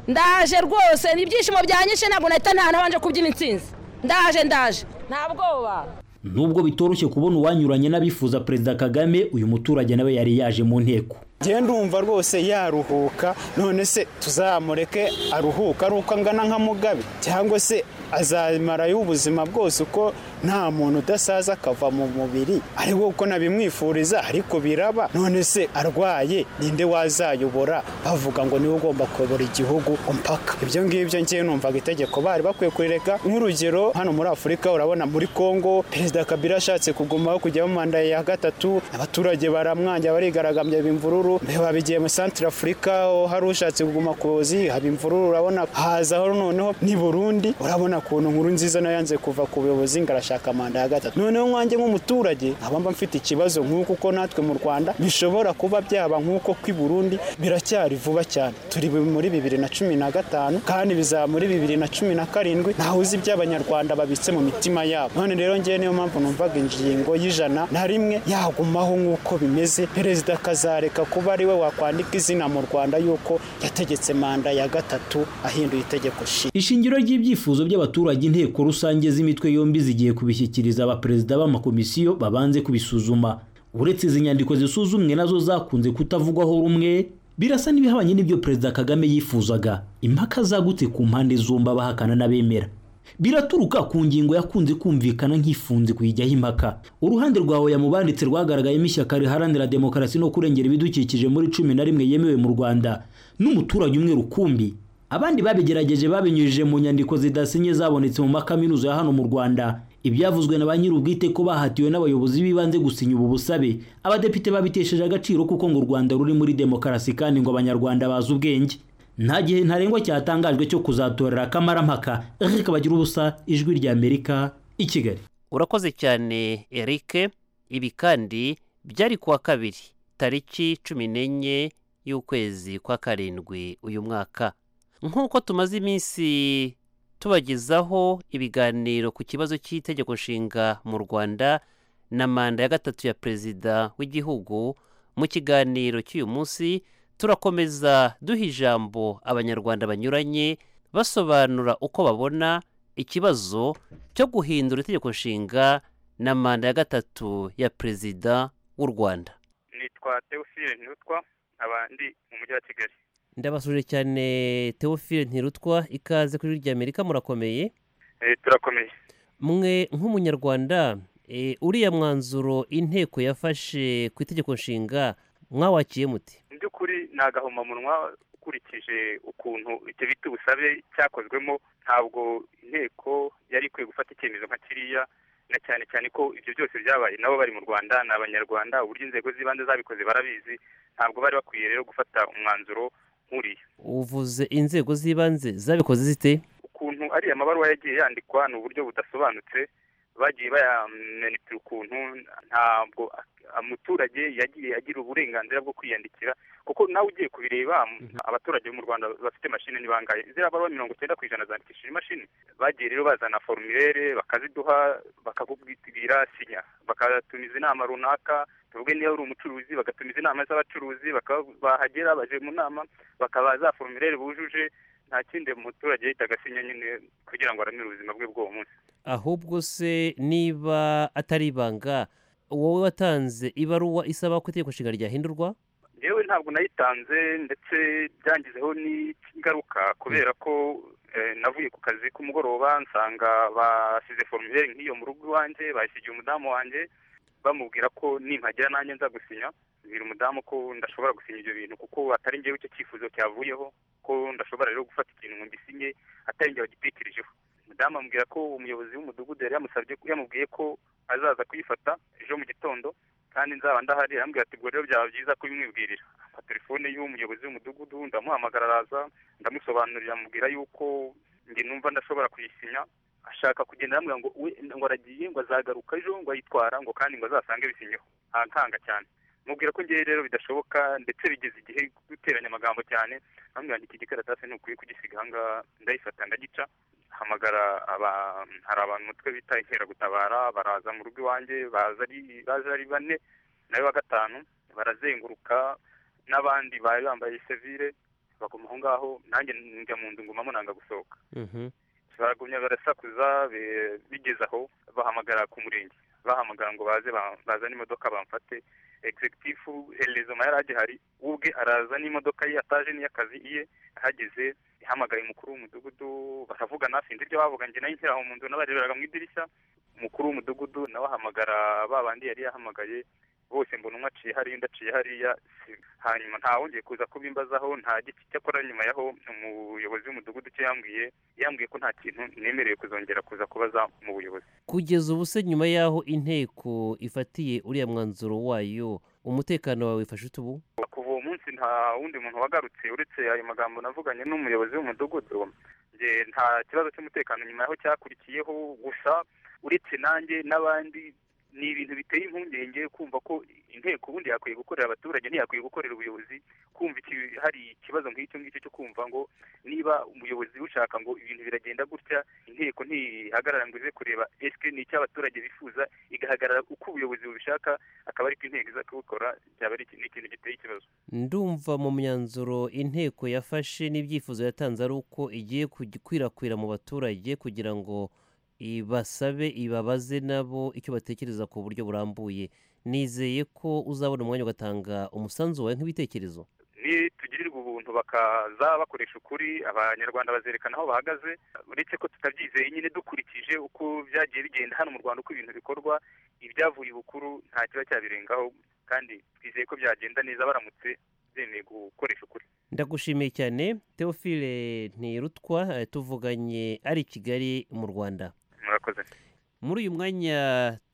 ndaje rwose ni ibyishimo byanyishe ntabwo nahita ntabanje kubyina intsinzi ndaje ndaje nta bwoba nubwo bitoroshye kubona uwanyuranye n'abifuza perezida kagame uyu muturage nawe yari yaje mu nteko ngenda umva rwose yaruhuka none se tuzamureke aruhuka ari uko angana nka mugabe cyangwa se azamarayo ubuzima bwose uko nta muntu udasaza akava mu mubiri ariko uko nabimwifuriza ariko biraba none se arwaye ninde wazayobora bavuga ngo niwe ugomba kuyobora igihugu mpaka ibyo ngibyo ngewe numvaga itegeko bari bakwiye kurireka nk'urugero hano muri afurika urabona muri kongo perezida kabila ashatse kugumaho kujyaho manda ya gatatu abaturage baramwanjye barigaragambya bimvururu imvururu babigiye muri santire afurika hari ushatse kuguma kuzi haba imvururu urabona hazaho noneho ni burundi urabona ukuntu nkuru nziza nayo yanze kuva ku buyobozi ngo arashaka manda ya gatatu noneho nkanjye nk'umuturage nkaba mba mfite ikibazo nk'uko uko natwe mu rwanda bishobora kuba byaba nk'uko kw'i burundi biracyari vuba cyane turi muri bibiri na cumi na gatanu kandi bizaba muri bibiri na cumi na karindwi ntawe uzi ibyo abanyarwanda babitse mu mitima yabo none rero ngewe niyo mpamvu numvaga ingingo y'ijana na rimwe yagumaho nk'uko bimeze perezida akazareka kuba ari we wakwandika izina mu rwanda yuko yategetse manda ya gatatu ahinduye itegeko nshinga ishingiro ry'ibyifuzo by'abaturage inteko rusange z'imitwe yombi zigiye kubishyikiriza abaperezida b'amakomisiyo babanze kubisuzuma uretse izi nyandiko zisuzumwe nazo zakunze kutavugwaho rumwe birasa n'ibihabanye n'ibyo perezida kagame yifuzaga impaka zagutse ku mpande zombi abahakana n'abemera biraturuka ku ngingo yakunze kumvikana nk'ifunze kuyijyaho impaka uruhande rwawe yamubanditse rwagaragayemo ishyaka riharanira demokarasi no kurengera ibidukikije muri cumi na rimwe yemewe mu rwanda n'umuturage umwe rukumbi abandi babigerageje babinyujije mu nyandiko zidasinye zabonetse mu makaminuza ya hano mu rwanda ibyavuzwe na ba nyir'ubwite ko bahatiwe n'abayobozi b'ibanze gusinya ubu busabe abadepite babitesheje agaciro kuko ngo u rwanda ruri muri demokarasi kandi ngo abanyarwanda bazi ubwenge nta gihe ntarengwa cyatangajwe cyo kuzatorera akamarampaka rikabagira ubusa ijwi ry'amerika i kigali urakoze cyane eric ibi kandi byari kuwa kabiri tariki cumi n'enye y'ukwezi kwa karindwi uyu mwaka nk'uko tumaze iminsi tubagezaho ibiganiro ku kibazo cy'itegeko nshinga mu rwanda na manda ya gatatu ya perezida w'igihugu mu kiganiro cy'uyu munsi turakomeza duha ijambo abanyarwanda banyuranye basobanura uko babona ikibazo cyo guhindura itegeko nshinga na manda ya gatatu ya perezida w'u rwanda nitwa teofile ntirutwa abandi mu mujyi wa kigali ndabasuje cyane teofile ntirutwa ikaze kuri rya amerika murakomeye turakomeye mwe nk'umunyarwanda uriya mwanzuro inteko yafashe ku itegeko nshinga mwawakiye muti by'ukuri ni agahomamunwa ukurikije ukuntu icyo bita ubusabe cyakozwemo ntabwo inteko yari ikwiye gufata icyemezo nka kiriya na cyane cyane ko ibyo byose byabaye nabo bari mu rwanda ni abanyarwanda uburyo inzego z'ibanze zabikoze barabizi ntabwo bari bakwiye rero gufata umwanzuro nk'uriya uvuze inzego z'ibanze zabikoze zite ukuntu ariya amabaruwa yagiye yandikwa ni uburyo budasobanutse bagiye bayamenitira ukuntu ntabwo umuturage yagiye agira uburenganzira bwo kwiyandikira kuko nawe ugiye kubireba abaturage bo mu rwanda bafite mashini ni bangahe ziriya baruwa mirongo icyenda ku ijana zandikishije imashini bagiye rero bazana formulaire bakaziduha bakakubwira sinya bakatumiza inama runaka tuvuge niba uri umucuruzi bagatumiza inama z'abacuruzi bahagera baje mu nama bakaba za formulaire bujuje nta kindi umuturage yahitaga asinya nyine kugira ngo aramire ubuzima bwe bw'uwo munsi ahubwo se niba atari ibanga wowe watanze ibaruwa isaba ko itegeko nshinga ryahindurwa yewe ntabwo nayitanze ndetse byangizeho n'ingaruka kubera ko navuye ku kazi k'umugoroba nsanga bashyize formulaire nk'iyo mu rugo iwanjye bayisigiye umudamu wanjye bamubwira ko nimpagera nanjye nza gusinya bwira umudamu ko ndashobora gusinya ibyo bintu kuko atari ngewe icyo cyifuzo cyavuyeho ko ndashobora rero gufata ikintu ngo ngisinye atari ngewe gitekerejeho umudamu amubwira ko umuyobozi w'umudugudu yari yamusabye yamubwiye ko azaza kuyifata ejo mu gitondo kandi nzaba ndahari arambwira ati ubwo rero byaba byiza kubimwibwirira ampa telefone y'umuyobozi w'umudugudu ndamuhamagara araza ndamusobanurira amubwira yuko njye numva ndashobora kuyisinya ashaka kugenda arambwira ngo ngo aragiye ngo azagaruka ejo ngo ayitwara ngo kandi ngo azasange bisinyeho ankanga cyane mubwira ko ngewe rero bidashoboka ndetse bigeze igihe guteranya amagambo cyane bambwira iki gikaratasi ni ukwiye kugisiga ahangaha ndayifata ndagica hamagara hari abantu umutwe bita inkeragutabara baraza mu rugo iwanjye baza ari bane nawe wa gatanu barazenguruka n'abandi bari bambaye sevire baguma aho ngaho nanjye njya mu nzu ngumamo nanga gusohoka baragumya barasakuza bigeze aho bahamagara ku murenge bahamagara ngo baze bazane imodoka bamfate egizegitifu rezoma yari agihari ubwe araza n'imodoka ye ataje n'iy'akazi iye ahageze ihamagaye umukuru w'umudugudu baravugana sinzi ibyo bavuga njye nayo nkera aho mu nzu n'abareberaga mu idirishya umukuru w'umudugudu nawe ahamagara ba bandi yari yahamagaye bose mbona umwe aciye hariya undi aciye hariya hanyuma ntawongeye kuza kubimbazaho nta giti cyakora nyuma yaho umuyobozi w'umudugudu cyo yambwiye yambwiye ko nta kintu nemerewe kuzongera kuza kubaza mu buyobozi kugeza ubu se nyuma y'aho inteko ifatiye uriya mwanzuro wayo umutekano wawe wifashe ute ubu kuva uwo munsi nta wundi muntu wagarutse uretse ayo magambo navuganye n'umuyobozi w'umudugudu njye nta kibazo cy'umutekano nyuma yaho cyakurikiyeho gusa uretse nanjye n'abandi ni ibintu biteye impungenge kumva ko inteko ubundi yakwiye gukorera abaturage ntiyakwiye gukorera ubuyobozi kumva hari ikibazo nk'icyo ngicyo cyo kumva ngo niba umuyobozi ushaka ngo ibintu biragenda gutya inteko ntihagarara ngo ize kureba esike ni icyo abaturage bifuza igahagarara uko ubuyobozi bubishaka akaba ariko inteko iza kubikora byaba ari ikintu giteye ikibazo ndumva mu myanzuro inteko yafashe n'ibyifuzo yatanze ari uko igiye gukwirakwira mu baturage kugira ngo ibasabe ibabaze nabo icyo batekereza ku buryo burambuye nizeye ko uzabona umwanya ugatanga umusanzu wawe nk'ibitekerezo nitugirirwa ubuntu bakaza bakoresha ukuri abanyarwanda bazerekana aho bahagaze uretse ko tutabyizeye nyine dukurikije uko byagiye bigenda hano mu rwanda uko ibintu bikorwa ibyavuye ibukuru nta kiba cyabirengaho kandi twizeye ko byagenda neza baramutse bemeye gukoresha ukuri ndagushimiye cyane teofile ntirutwa tuvuganye ari i kigali mu rwanda murakoze muri uyu mwanya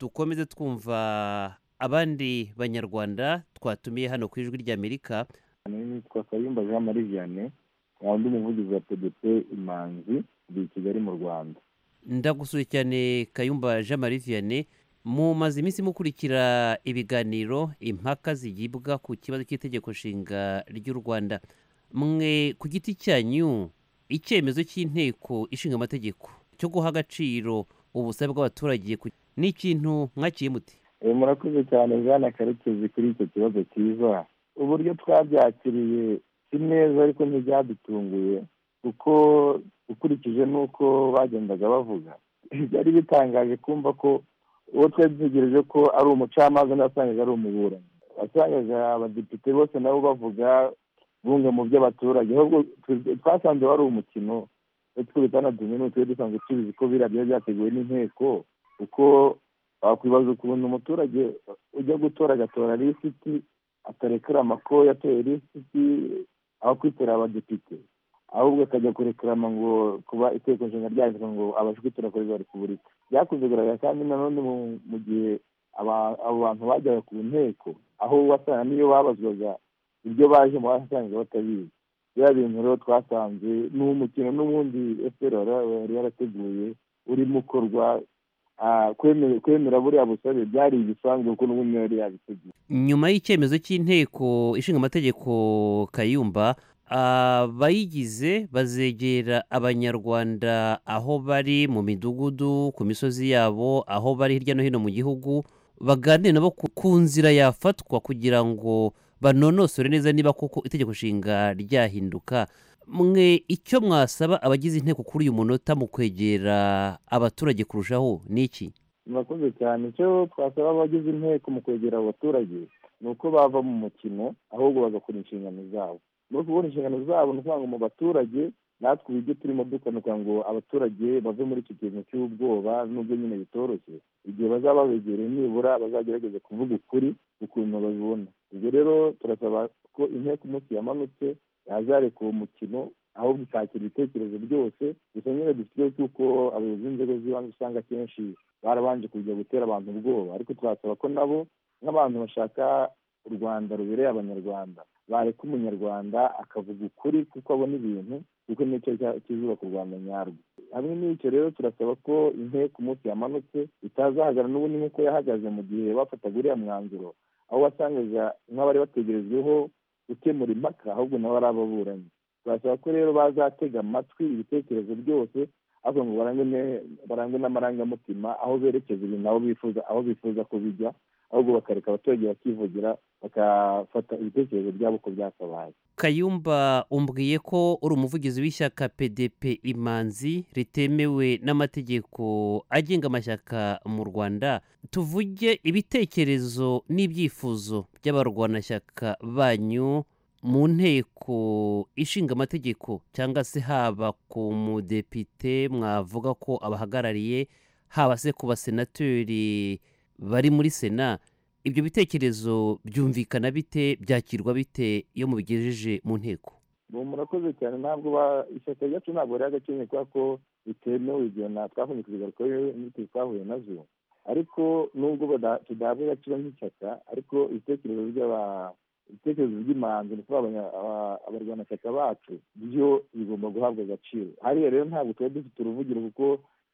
dukomeze twumva abandi banyarwanda twatumiye hano ku ijwi ry'amerika nitwa kayumba jean marie vianney undi muvugizi wa pdp imanzi ndi i kigali mu rwanda ndagusuye cyane kayumba jean marie vianney mumaze iminsi mukurikira ibiganiro impaka zigibwa ku kibazo cy'itegeko nshinga ry'u rwanda mwe ku giti cyanyu icyemezo cy'inteko ishinga amategeko cyo guha agaciro ubusabe bw'abaturage ni ikintu mwakiye muti murakoze cyane bwana karekezi kuri icyo kibazo cyiza uburyo twabyakiriye si neza ariko ntibyadutunguye kuko ukurikije n'uko bagendaga bavuga byari bitangaje kumva ko uwo twari dutegereje ko ari umucamanza n'asangaga ari umuburanyi wasangaga abadepite bose nabo bavuga bumwe mu by'abaturage twasanze wari umukino utwo bitanadumwe n'utwe dusanzwe tubizi ko biriya biba byateguwe n'inteko kuko wakwibaza ukuntu umuturage ujya gutora agatora lisiti atarekarama ko yatoye lisiti aho kwitora abadepite ahubwo akajya kurekarama ngo kuba iteko nshinga ryanditswe ngo abashe kwitora perezida wa repubulika byakunze kugaragara kandi nanone mu gihe abo bantu bajyaga ku nteko aho wasanga niyo babazwaga ibyo bajemo wasanga batabizi biriya bintu rero twasanze ni umukino n'ubundi efuperi yari yarateguye urimo ukorwa kwemera buriya busabe byari igisanzwe kuko n'ubundi yari yabiteguye nyuma y'icyemezo cy'inteko ishinga amategeko kayumba abayigize bazegera abanyarwanda aho bari mu midugudu ku misozi yabo aho bari hirya no hino mu gihugu baganire nabo ku nzira yafatwa kugira ngo banonosore neza niba koko itegeko nshinga ryahinduka mwe icyo mwasaba abagize inteko kuri uyu munota mu kwegera abaturage kurushaho ni iki murakoze cyane icyo twasaba abagize inteko mu kwegera abaturage ni uko bava mu mukino ahubwo bagakora inshingano zabo muri kubona inshingano zabo ni ukuvuga ngo mu baturage natwe uburyo turimo dukanuka ngo abaturage bave muri icyo kintu cy'ubwoba n'ubwo nyine bitoroshye igihe bazaba babegereye nibura bazagerageza kuvuga ukuri ukuntu babibona ubwo rero turasaba ko inteko umunsi yamanutse yazareka uwo mukino ahubwo ikakira ibitekerezo byose gusa nyine dufite ikibazo cy'uko abayobozi b'inzego z'ibanze usanga akenshi barabanje kujya gutera abantu ubwoba ariko turasaba ko nabo nk'abantu bashaka u rwanda rubereye abanyarwanda bareka umunyarwanda akavuga ukuri kuko abona ibintu kuko nicyo kizubaka u rwanda nyarwo hamwe n'icyo rero turasaba ko inteko umunsi yamanutse itazahagarara n'ubundi nk'uko yahagaze mu gihe bafataga uriya mwanzuro aho wasangaga nk'abari bategerejweho gukemura impaka ahubwo nabo ari ababuranyi turasaba ko rero bazatega amatwi ibitekerezo byose ariko ngo barangwe n'amarangamutima aho berekeza ibintu aho bifuza aho bifuza ko bijya ahubwo bakareka abaturage bakivugira bagafata ibitekerezo byabo uko byakabaye kayumba umbwiye ko uri umuvugizi w'ishyaka pdp imanzi ritemewe n'amategeko agenga amashyaka mu rwanda tuvuge ibitekerezo n'ibyifuzo by'abarwanashyaka banyu mu nteko ishinga amategeko cyangwa se haba ku mudepite mwavuga ko abahagarariye haba se ku basenateri bari muri sena ibyo bitekerezo byumvikana bite byakirwa bite iyo mubigejeje mu nteko ubu murakoze cyane ntabwo ba- ishyaka ryacu ntabwo riri agaciro kubera ko bitemewe ibyo nta twahuye ku bigaruka n'inzitizi twahuye nazo ariko nubwo bada- tudahabwa agaciro nk'ishyaka ariko ibitekerezo by'aba ibitekerezo by'imanzi ni ukuvuga abanya- aba- abarwanashyaka bacu byo bigomba guhabwa agaciro hariya rero ntabwo tuba dufite uruvugiro kuko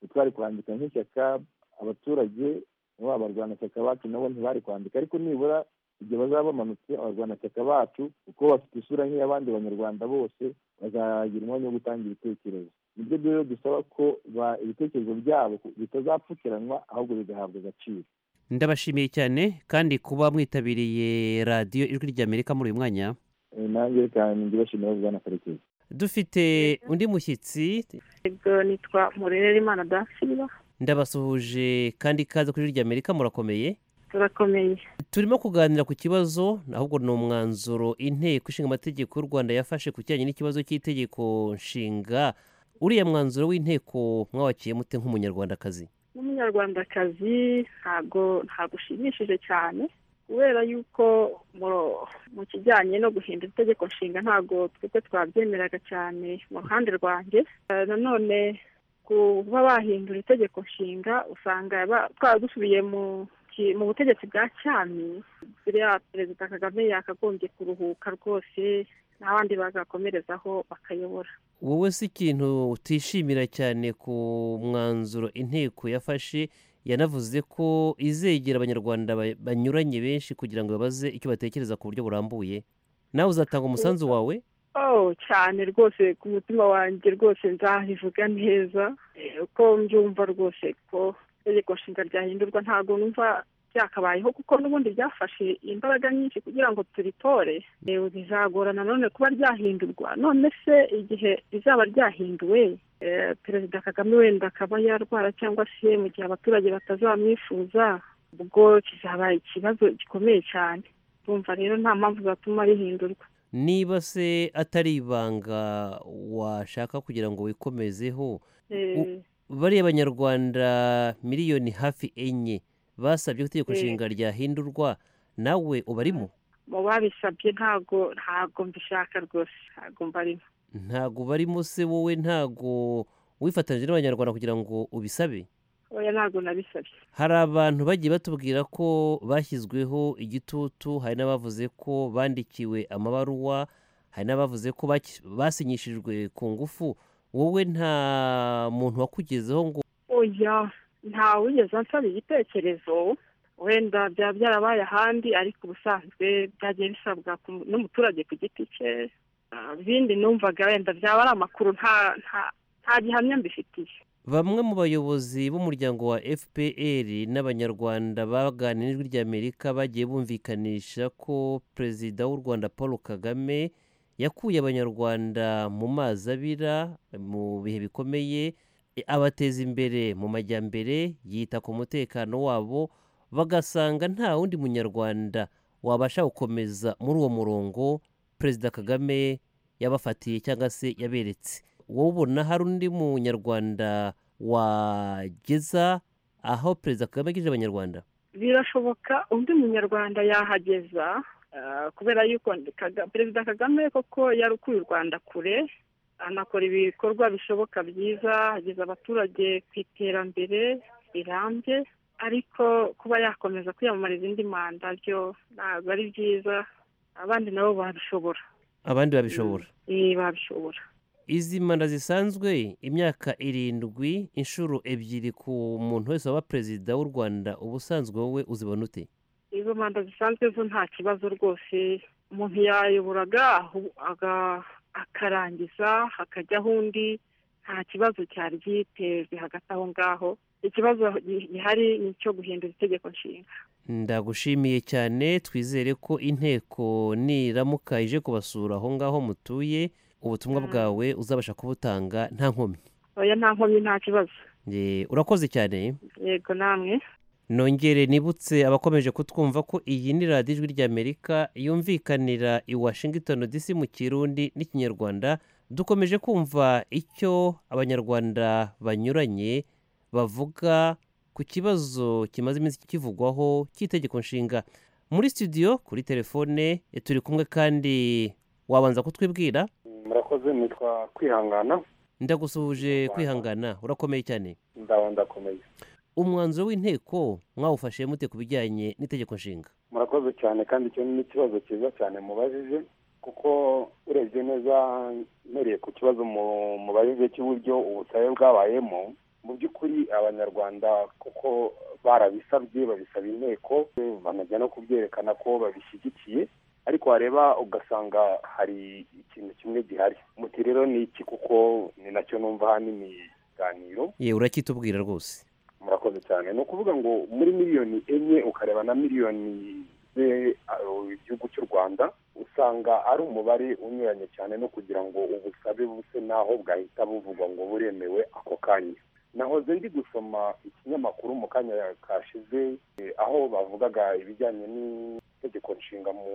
ntitwari kwandika nk'ishyaka abaturage nabo abarwanashyaka bacu nabo ntibari kwandika ariko nibura igihe bazaba bamanutse abarwanashyaka bacu kuko bafite isura nk'iy'abandi banyarwanda bose bazagira umwanya wo gutanga ibitekerezo nibyo rero dusaba ko ba- ibitekerezo byabo bitazapfukiranwa ahubwo bigahabwa agaciro ndabashimiye cyane kandi kuba mwitabiriye radiyo ijwi ry'amerika muri uyu mwanya Eh, nanjye reka ndibashimira bwana karekezi dufite undi mushyitsi Ego nitwa Murerera Imana Dasilva ndabasuhuje kandi ikaze kuri ijwi ry'amerika murakomeye turakomeye turimo kuganira ku kibazo ahubwo ni umwanzuro inteko ishinga amategeko y'u rwanda yafashe ku kijyanye n'ikibazo cy'itegeko nshinga uriya mwanzuro w'inteko mwawakiye mute nk'umunyarwandakazi n'umunyarwandakazi ntabwo ntabwo ushimishije cyane kubera yuko mu- mu kijyanye no guhindura itegeko nshinga ntabwo twebwe twabyemeraga cyane mu ruhande rwanjye Eh, nanone kuba bahindura itegeko nshinga usanga ba- twaba dusubiye mu ki- mu butegetsi bwa cyami buriya perezida kagame yakagombye kuruhuka rwose n'abandi bagakomerezaho bakayobora wowe si ikintu utishimira cyane ku mwanzuro inteko yafashe yanavuze ko izegera abanyarwanda ba- banyuranye benshi kugira ngo babaze icyo batekereza ku buryo burambuye nawe uzatanga umusanzu wawe oh cyane rwose ku mutima wanjye rwose nzabivuga neza Eh, uko mbyumva rwose ko itegeko nshinga ryahindurwa ntabwo numva byakabayeho kuko n'ubundi byafashe imbaraga nyinshi kugira ngo turitore Eh, bizagora nanone kuba ryahindurwa none se igihe rizaba ryahinduwe eh, perezida kagame wenda akaba yarwara cyangwa se mu gihe abaturage batazamwifuza ubwo kizaba ikibazo gikomeye cyane tumva rero nta mpamvu zatuma rihindurwa niba se atari ibanga washaka kugira ngo wikomezeho Eh, bariya banyarwanda miliyoni hafi enye basabye ko itegeko Eh. nshinga ryahindurwa nawe ubarimo mu babisabye ntago ntago mbishaka rwose ntago mbarimo ntago ubarimo se wowe ntago wifatanyije n'abanyarwanda kugira ngo ubisabe oya ntago nabisabye hari abantu bagiye batubwira ko bashyizweho igitutu hari n'abavuze ko bandikiwe amabaruwa hari n'abavuze ko baki- basinyishijwe ku ngufu wowe nta muntu wakugezeho ngo oya ntawigeze ansaba igitekerezo wenda byaba byarabaye ahandi ariko ubusanzwe byagiye bisabwa ku- n'umuturage ku giti cye Ah, ibindi numvaga wenda byaba ari amakuru nta nta nta gihamya mbifitiye bamwe mu bayobozi b'umuryango wa fpr n'abanyarwanda baganira n'ijwi ry'amerika bagiye bumvikanisha ko perezida w'u rwanda paul kagame yakuye abanyarwanda mu mazi abira mu bihe bikomeye e, abateza imbere mu majyambere yita ku mutekano wabo bagasanga nta wundi munyarwanda wabasha gukomeza muri uwo murongo perezida kagame yabafatiye cyangwa se yaberetse wowe ubona hari undi munyarwanda wageza aho perezida kagame agejeje abanyarwanda birashoboka undi munyarwanda yahageza ah, kubera yuko Kaga- perezida kagame koko yarukuye u rwanda kure anakora ibikorwa bishoboka byiza ageza abaturage ku iterambere rirambye ariko kuba yakomeza kwiyamamariza indi manda byo ntabwo ari byiza abandi nabo babishobora abandi babishobora Eh, babishobora izi manda zisanzwe imyaka irindwi inshuro ebyiri ku muntu wese waba perezida w'u rwanda ubusanzwe wowe uzibona ute izo manda zisanzwe zo nta kibazo rwose umuntu yayoboraga ahu- aga- akarangiza hakajyaho undi nta kibazo cyari gitejwe hagati aho ngaho ikibazo gi- gihari ni icyo guhindura itegeko nshinga ndagushimiye cyane twizere ko inteko niramuka ije kubasura aho ngaho mutuye ubutumwa bwawe uzabasha kubutanga nta nkomyi oya nta nkomyi nta kibazo Eh, urakoze cyane yego namwe nongere nibutse abakomeje kutwumva ko iyi ni radiyo ijwi ry'amerika yumvikanira i washington dc mu kirundi n'ikinyarwanda dukomeje kumva icyo abanyarwanda banyuranye bavuga ku kibazo kimaze iminsi kivugwaho cy'itegeko nshinga muri studio kuri telefone eh, turi kumwe kandi wabanza kutwibwira murakoze nitwa kwihangana ndagusuhuje kwihangana urakomeye cyane ndaba ndakomeye umwanzuro w'inteko mwawufashe mute ku bijyanye n'itegeko nshinga murakoze cyane kandi icyo ni ikibazo cyiza cyane mubajije kuko urebye neza mpereye ku kibazo mu- mubajije cy'uburyo ubusabe bwabayemo mu by'ukuri abanyarwanda kuko barabisabye babisaba inteko banajya no kubyerekana ko babishyigikiye ariko wareba ugasanga hari ikintu kimwe gihari muti rero ni iki kuko ni nacyo numva ahanini ikiganiro yewe uracyitubwira rwose murakoze cyane ni ukuvuga ngo muri miliyoni enye ukareba na miliyoni ze uh, igihugu cy'u rwanda usanga ari umubare unyuranye cyane no kugira ngo ubusabe buse n'aho bwahita buvugwa ngo buremewe ako kanya nahoze ndi gusoma ikinyamakuru mu kanya kashize eh, aho bavugaga ibijyanye n'itegeko nshinga mu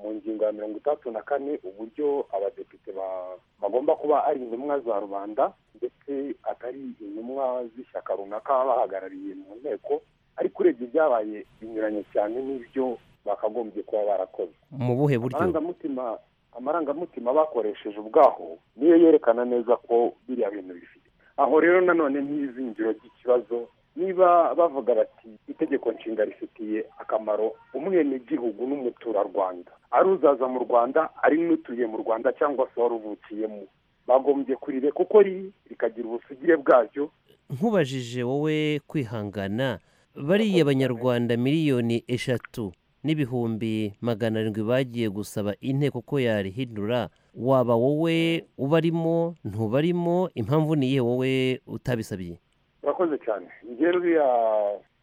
mu ngingo ya mirongo itandatu na kane uburyo abadepite ba- bagomba kuba ari intumwa za rubanda ndetse atari intumwa z'ishyaka runaka baba bahagarariye mu nteko ariko urebye ibyabaye binyuranye cyane n'ibyo bakagombye kuba barakoze mu buhe buryo amarangamutima amarangamutima bakoresheje ubwaho niyo yerekana neza ko biriya bintu bifite aho rero nanone nk'izingiro ry'ikibazo niba bavuga bati itegeko nshinga rifitiye akamaro umwenegihugu n'umuturarwanda ari uzaza mu rwanda ari n'utuye mu rwanda cyangwa se wari uvukiyemo bagombye kurire kuko ri- rikagira ubusugire bwaryo nkubajije wowe kwihangana bariya banyarwanda miliyoni eshatu n'ibihumbi magana arindwi bagiye gusaba inteko ko yarihindura waba wowe ubarimo ntubarimo impamvu ni iyihe wowe utabisabiye urakoze cyane njye ruriya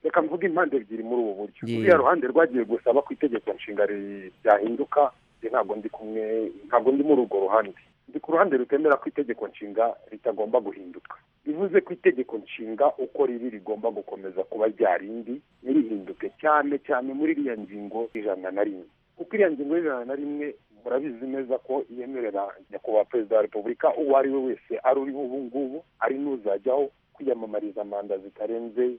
reka mvuge impande ebyiri muri ubu buryo Ye. ruriya ruhande rwagiye gusaba ko itegeko nshinga ri- ryahinduka njye ntabwo ndi kumwe ntabwo ndi muri urwo ruhande ndi ku ruhande rutemera ko itegeko nshinga ritagomba guhinduka bivuze ko itegeko nshinga uko riri rigomba gukomeza kuba rya rindi ntirihinduke cyane cyane muri iriya ngingo ijana na rimwe kuko iriya ngingo y'ijana na rimwe murabizi neza ko yemerera nyakubahwa perezida wa repubulika uwo ari we wese ari uriho ubu ngubu ari n'uzajyaho kwiyamamariza manda zitarenze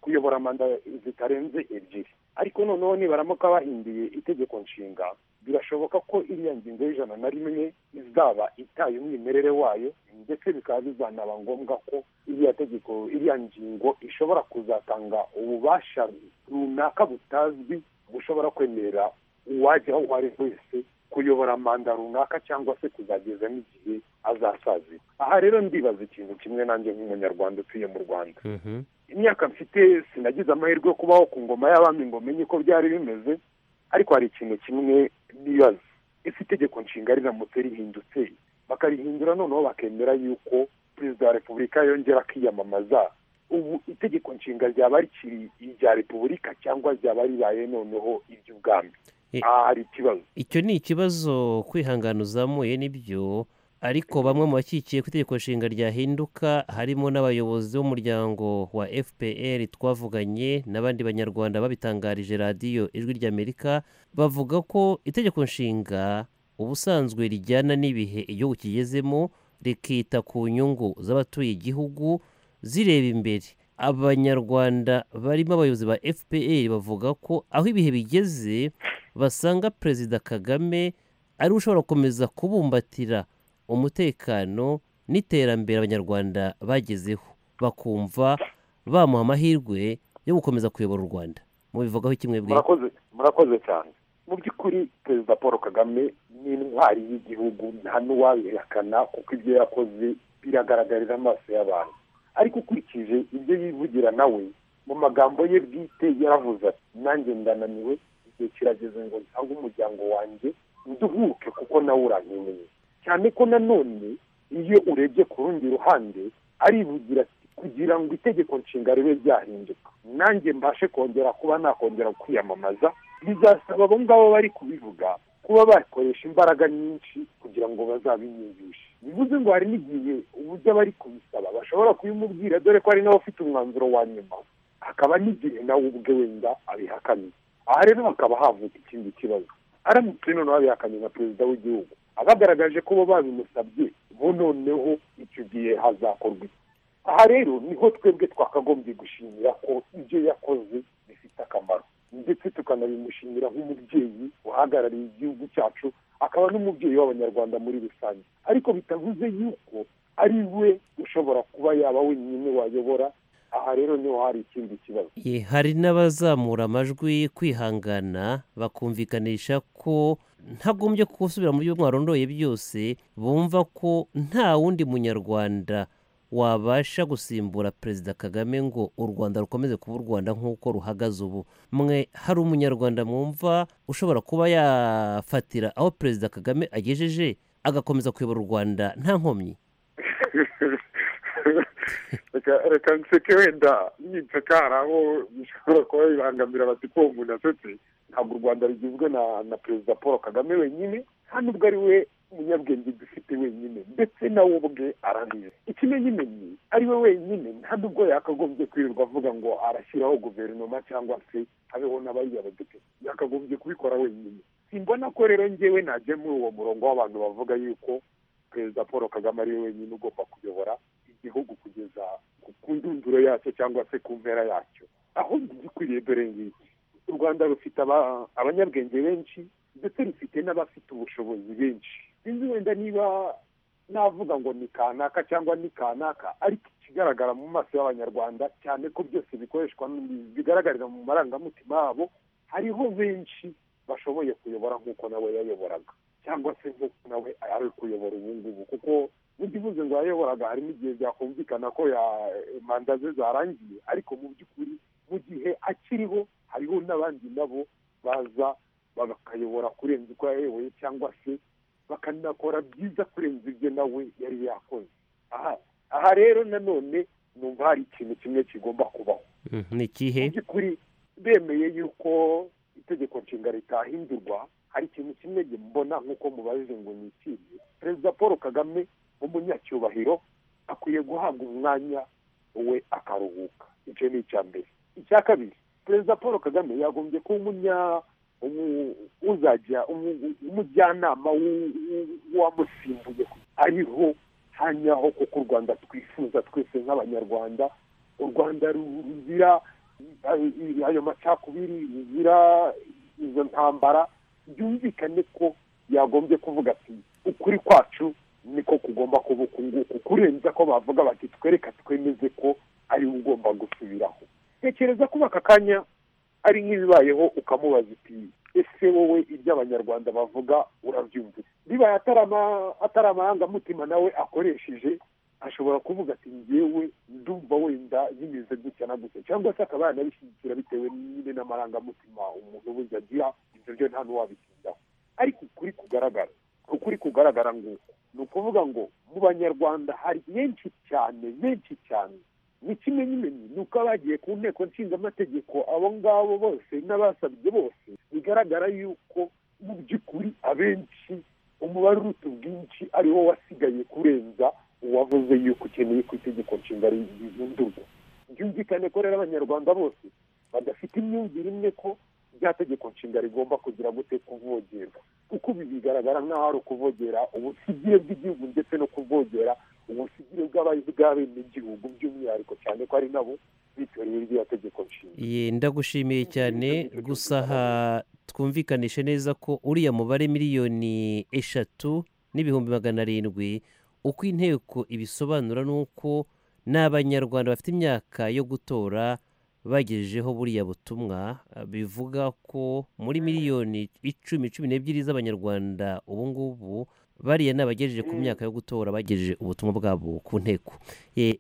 kuyobora manda zitarenze ebyiri ariko noneho nibaramuka bahinduye itegeko nshinga birashoboka ko iriya ngingo y'ijana na rimwe izaba itaye umwimerere wayo ndetse bikaba bizanaba ngombwa ko iriya tegeko iriya ngingo ishobora kuzatanga ububasha runaka butazwi bushobora kwemerera uwajya aho uwo ari we wese kuyobora manda runaka cyangwa se kuzageza n'igihe azasazira aha rero ndibaza ikintu kimwe nanjye nk'umunyarwanda utuye mu rwanda imyaka mfite sinagize amahirwe yo kubaho ku ngoma y'abami ngo menye uko byari bimeze ariko hari ikintu kimwe nibaza ese itegeko nshinga riramutse rihindutse bakarihindura noneho bakemera yuko perezida wa repubulika yongera akiyamamaza ubu itegeko nshinga ryaba rikiri irya repubulika cyangwa ryaba ribaye noneho iry'ubwami Eh. aha hari ikibazo icyo ni ikibazo kwihangana uzamuye nibyo ariko bamwe mu bashyigikiye ko itegeko nshinga ryahinduka harimo n'abayobozi b'umuryango wa fpr twavuganye n'abandi banyarwanda babitangarije radiyo ijwi ry'amerika bavuga ko itegeko nshinga ubusanzwe rijyana n'ibihe igihugu kigezemo rikita ku nyungu z'abatuye igihugu zireba imbere abanyarwanda barimo abayobozi ba fpr bavuga ko aho ibihe bigeze basanga perezida kagame ari we ushobora gukomeza kubumbatira umutekano n'iterambere abanyarwanda bagezeho bakumva bamuha amahirwe yo gukomeza kuyobora u rwanda mubivugaho kimwe bwe murakoze murakoze cyane mu by'ukuri perezida paul kagame ni intwari y'igihugu nta n'uwabihakana kuko ibyo yakoze biragaragarira amaso y'abantu ariko ukurikije ibyo yivugira nawe mu magambo ye bwite yaravuze ati nanjye ndananiwe igihe kirageze ngo nsange umuryango wanjye nduhuke kuko nawe urankeneye cyane ko nanone iyo urebye ku rundi ruhande arivugira ati kugira ngo itegeko nshinga ribe ryahinduka nanjye mbashe kongera kuba nakongera kwiyamamaza bizasaba abo ngabo bari kubivuga kuba bakoresha imbaraga nyinshi kugira ngo bazabinyumvishe bivuze ngo hari n'igihe uburyo abari kubisaba bashobora kubimubwira dore ko hari n'abafite umwanzuro wa nyuma hakaba n'igihe nawe ubwe wenda abihakanye aha rero hakaba havuka ikindi kibazo aramutse noneho abihakanye na perezida w'igihugu abagaragaje ko bo babimusabye bo noneho icyo gihe hazakorwa iki aha rero niho twebwe twakagombye gushimira ko ibyo yakoze bifite akamaro ndetse tukanabimushimira nk'umubyeyi uhagarariye igihugu cyacu akaba n'umubyeyi w'abanyarwanda muri rusange ariko bitavuze yuko ari we ushobora kuba yaba wenyine wayobora aha rero niho hari ikindi kibazo Ye, hari n'abazamura amajwi kwihangana bakumvikanisha ko ntagombye gusubira mu byo mwarondoye byose bumva ko nta wundi munyarwanda wabasha gusimbura perezida kagame ngo u rwanda rukomeze kuba u rwanda nk'uko ruhagaze ubu mwe hari umunyarwanda mwumva ushobora kuba yafatira aho perezida kagame agejeje agakomeza kuyobora u rwanda nta nkomyi reka reka nseke wenda nyibutse ko hari aho bishobora kuba bibangamira bati ko umuntu asetse ntabwo u rwanda rugizwe na na perezida paul kagame wenyine kandi ubwo ari we umunyabwenge dufite wenyine ndetse nawe ubwe arabizi ikimenyimenyi ari we wenyine nta nubwo yakagombye kwirirwa avuga ngo arashyiraho guverinoma cyangwa se habeho n'abariya badepite yakagombye kubikora wenyine simbona ko rero njyewe najya muri uwo murongo w'abantu bavuga yuko perezida paul kagame ari we wenyine ugomba kuyobora igihugu kugeza ku ndunduro yacyo cyangwa se ku mpera yacyo ahubwo igikwiriye dore ngiki u rwanda rufite abanyabwenge benshi ndetse rufite n'abafite ubushobozi benshi sinzi wenda niba navuga ngo ni kanaka cyangwa ni kanaka ariko ikigaragara mu maso y'abanyarwanda cyane ko byose bikoreshwa bigaragarira mu marangamutima yabo hariho benshi bashoboye kuyobora nk'uko nawe yayoboraga cyangwa se nk'uko nawe ari kuyobora ubu ngubu kuko ntibivuze ngo yayoboraga harimo igihe byakumvikana ko manda ze zarangiye ariko mu by'ukuri mu gihe akiriho hariho n'abandi nabo baza bakayobora kurenza uko yayoboye cyangwa se bakanakora byiza kurenza ibyo nawe yari yakoze aha rero nanone numva hari ikintu kimwe kigomba kubaho ni ikihe mu by'ukuri bemeye yuko itegeko nshinga ritahindurwa hari ikintu kimwe mbona nk'uko mubajije ngo ni ikihe perezida paul kagame umunyacyubahiro akwiye guhabwa umwanya we akaruhuka icyo ni icya mbere icya kabiri perezida paul kagame yagombye kuba umunya uzajya umujyanama w'uwamusimbuye ariho hanyaho kuko u rwanda twifuza twese nk'abanyarwanda u rwanda ruzira ayo macakubiri ruzira izo ntambara byumvikane ko yagombye kuvuga ati ukuri kwacu niko kugomba kuba uku nguku kurenza ko bavuga bati twereka twemeze ko ari we ugomba gusubiraho tekereza kuba aka kanya ari nk'ibibayeho ukamubaza uti ese wowe ibyo abanyarwanda bavuga urabyumva bibaye atari amarangamutima nawe akoresheje ashobora kuvuga ati ngewe ndumva wenda bimeze gutya na gutya cyangwa se akaba yanabishyigikira bitewe nyine n'amarangamutima umuntu ubuze agira ibyo byo nta n'uwabitindaho ariko ukuri kugaragara ukuri kugaragara nguko ni ukuvuga ngo mu banyarwanda hari benshi cyane benshi cyane ni kimwe n'imenyi ni uko abagiye ku nteko nshingamategeko abo ngabo bose n'abasabye bose bigaragara yuko mu by'ukuri abenshi umubare uruta ubwinshi ariwo wasigaye kurenza uwavuze yuko ukeneye ko itegeko nshinga rihindurwa byumvikane ko rero abanyarwanda bose badafite imyumvire imwe ko rya tegeko nshinga rigomba kugira gute kuvogerwa kuko ibi bigaragara nk'aho ari ukuvogera ubusigire bw'igihugu ndetse no kuvogera ubusigire bw'abenegihugu by'umwihariko cyane ko ari nabo bitoreye iryo tegeko nshinga ye ndagushimiye cyane gusa aha twumvikanishe neza ko uriya mubare miliyoni eshatu n'ibihumbi magana arindwi uko inteko ibisobanura ni uko n'abanyarwanda bafite imyaka yo gutora bagejejeho buriya butumwa bivuga ko muri miliyoni icumi cumi n'ebyiri z'abanyarwanda ubu ngubu bariya ni abagejeje ku myaka yo gutora bagejeje ubutumwa bwabo ku nteko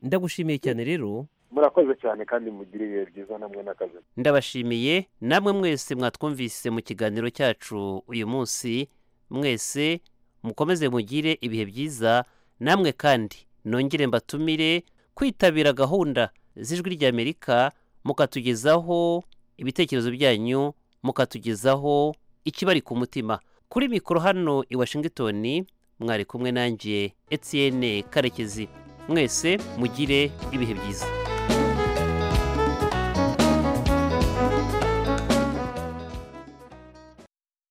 ndagushimiye cyane rero murakoze cyane kandi mugire ibihe byiza namwe n'akazi ndabashimiye namwe mwese mwatwumvise mu kiganiro cyacu uyu munsi mwese mukomeze mugire ibihe byiza namwe kandi nongere mbatumire kwitabira gahunda z'ijwi ry'amerika mukatugezaho ibitekerezo byanyu mukatugezaho ikibari ku mutima kuri mikoro hano i washington mwari kumwe nanjye etienne karekezi mwese mugire ibihe byiza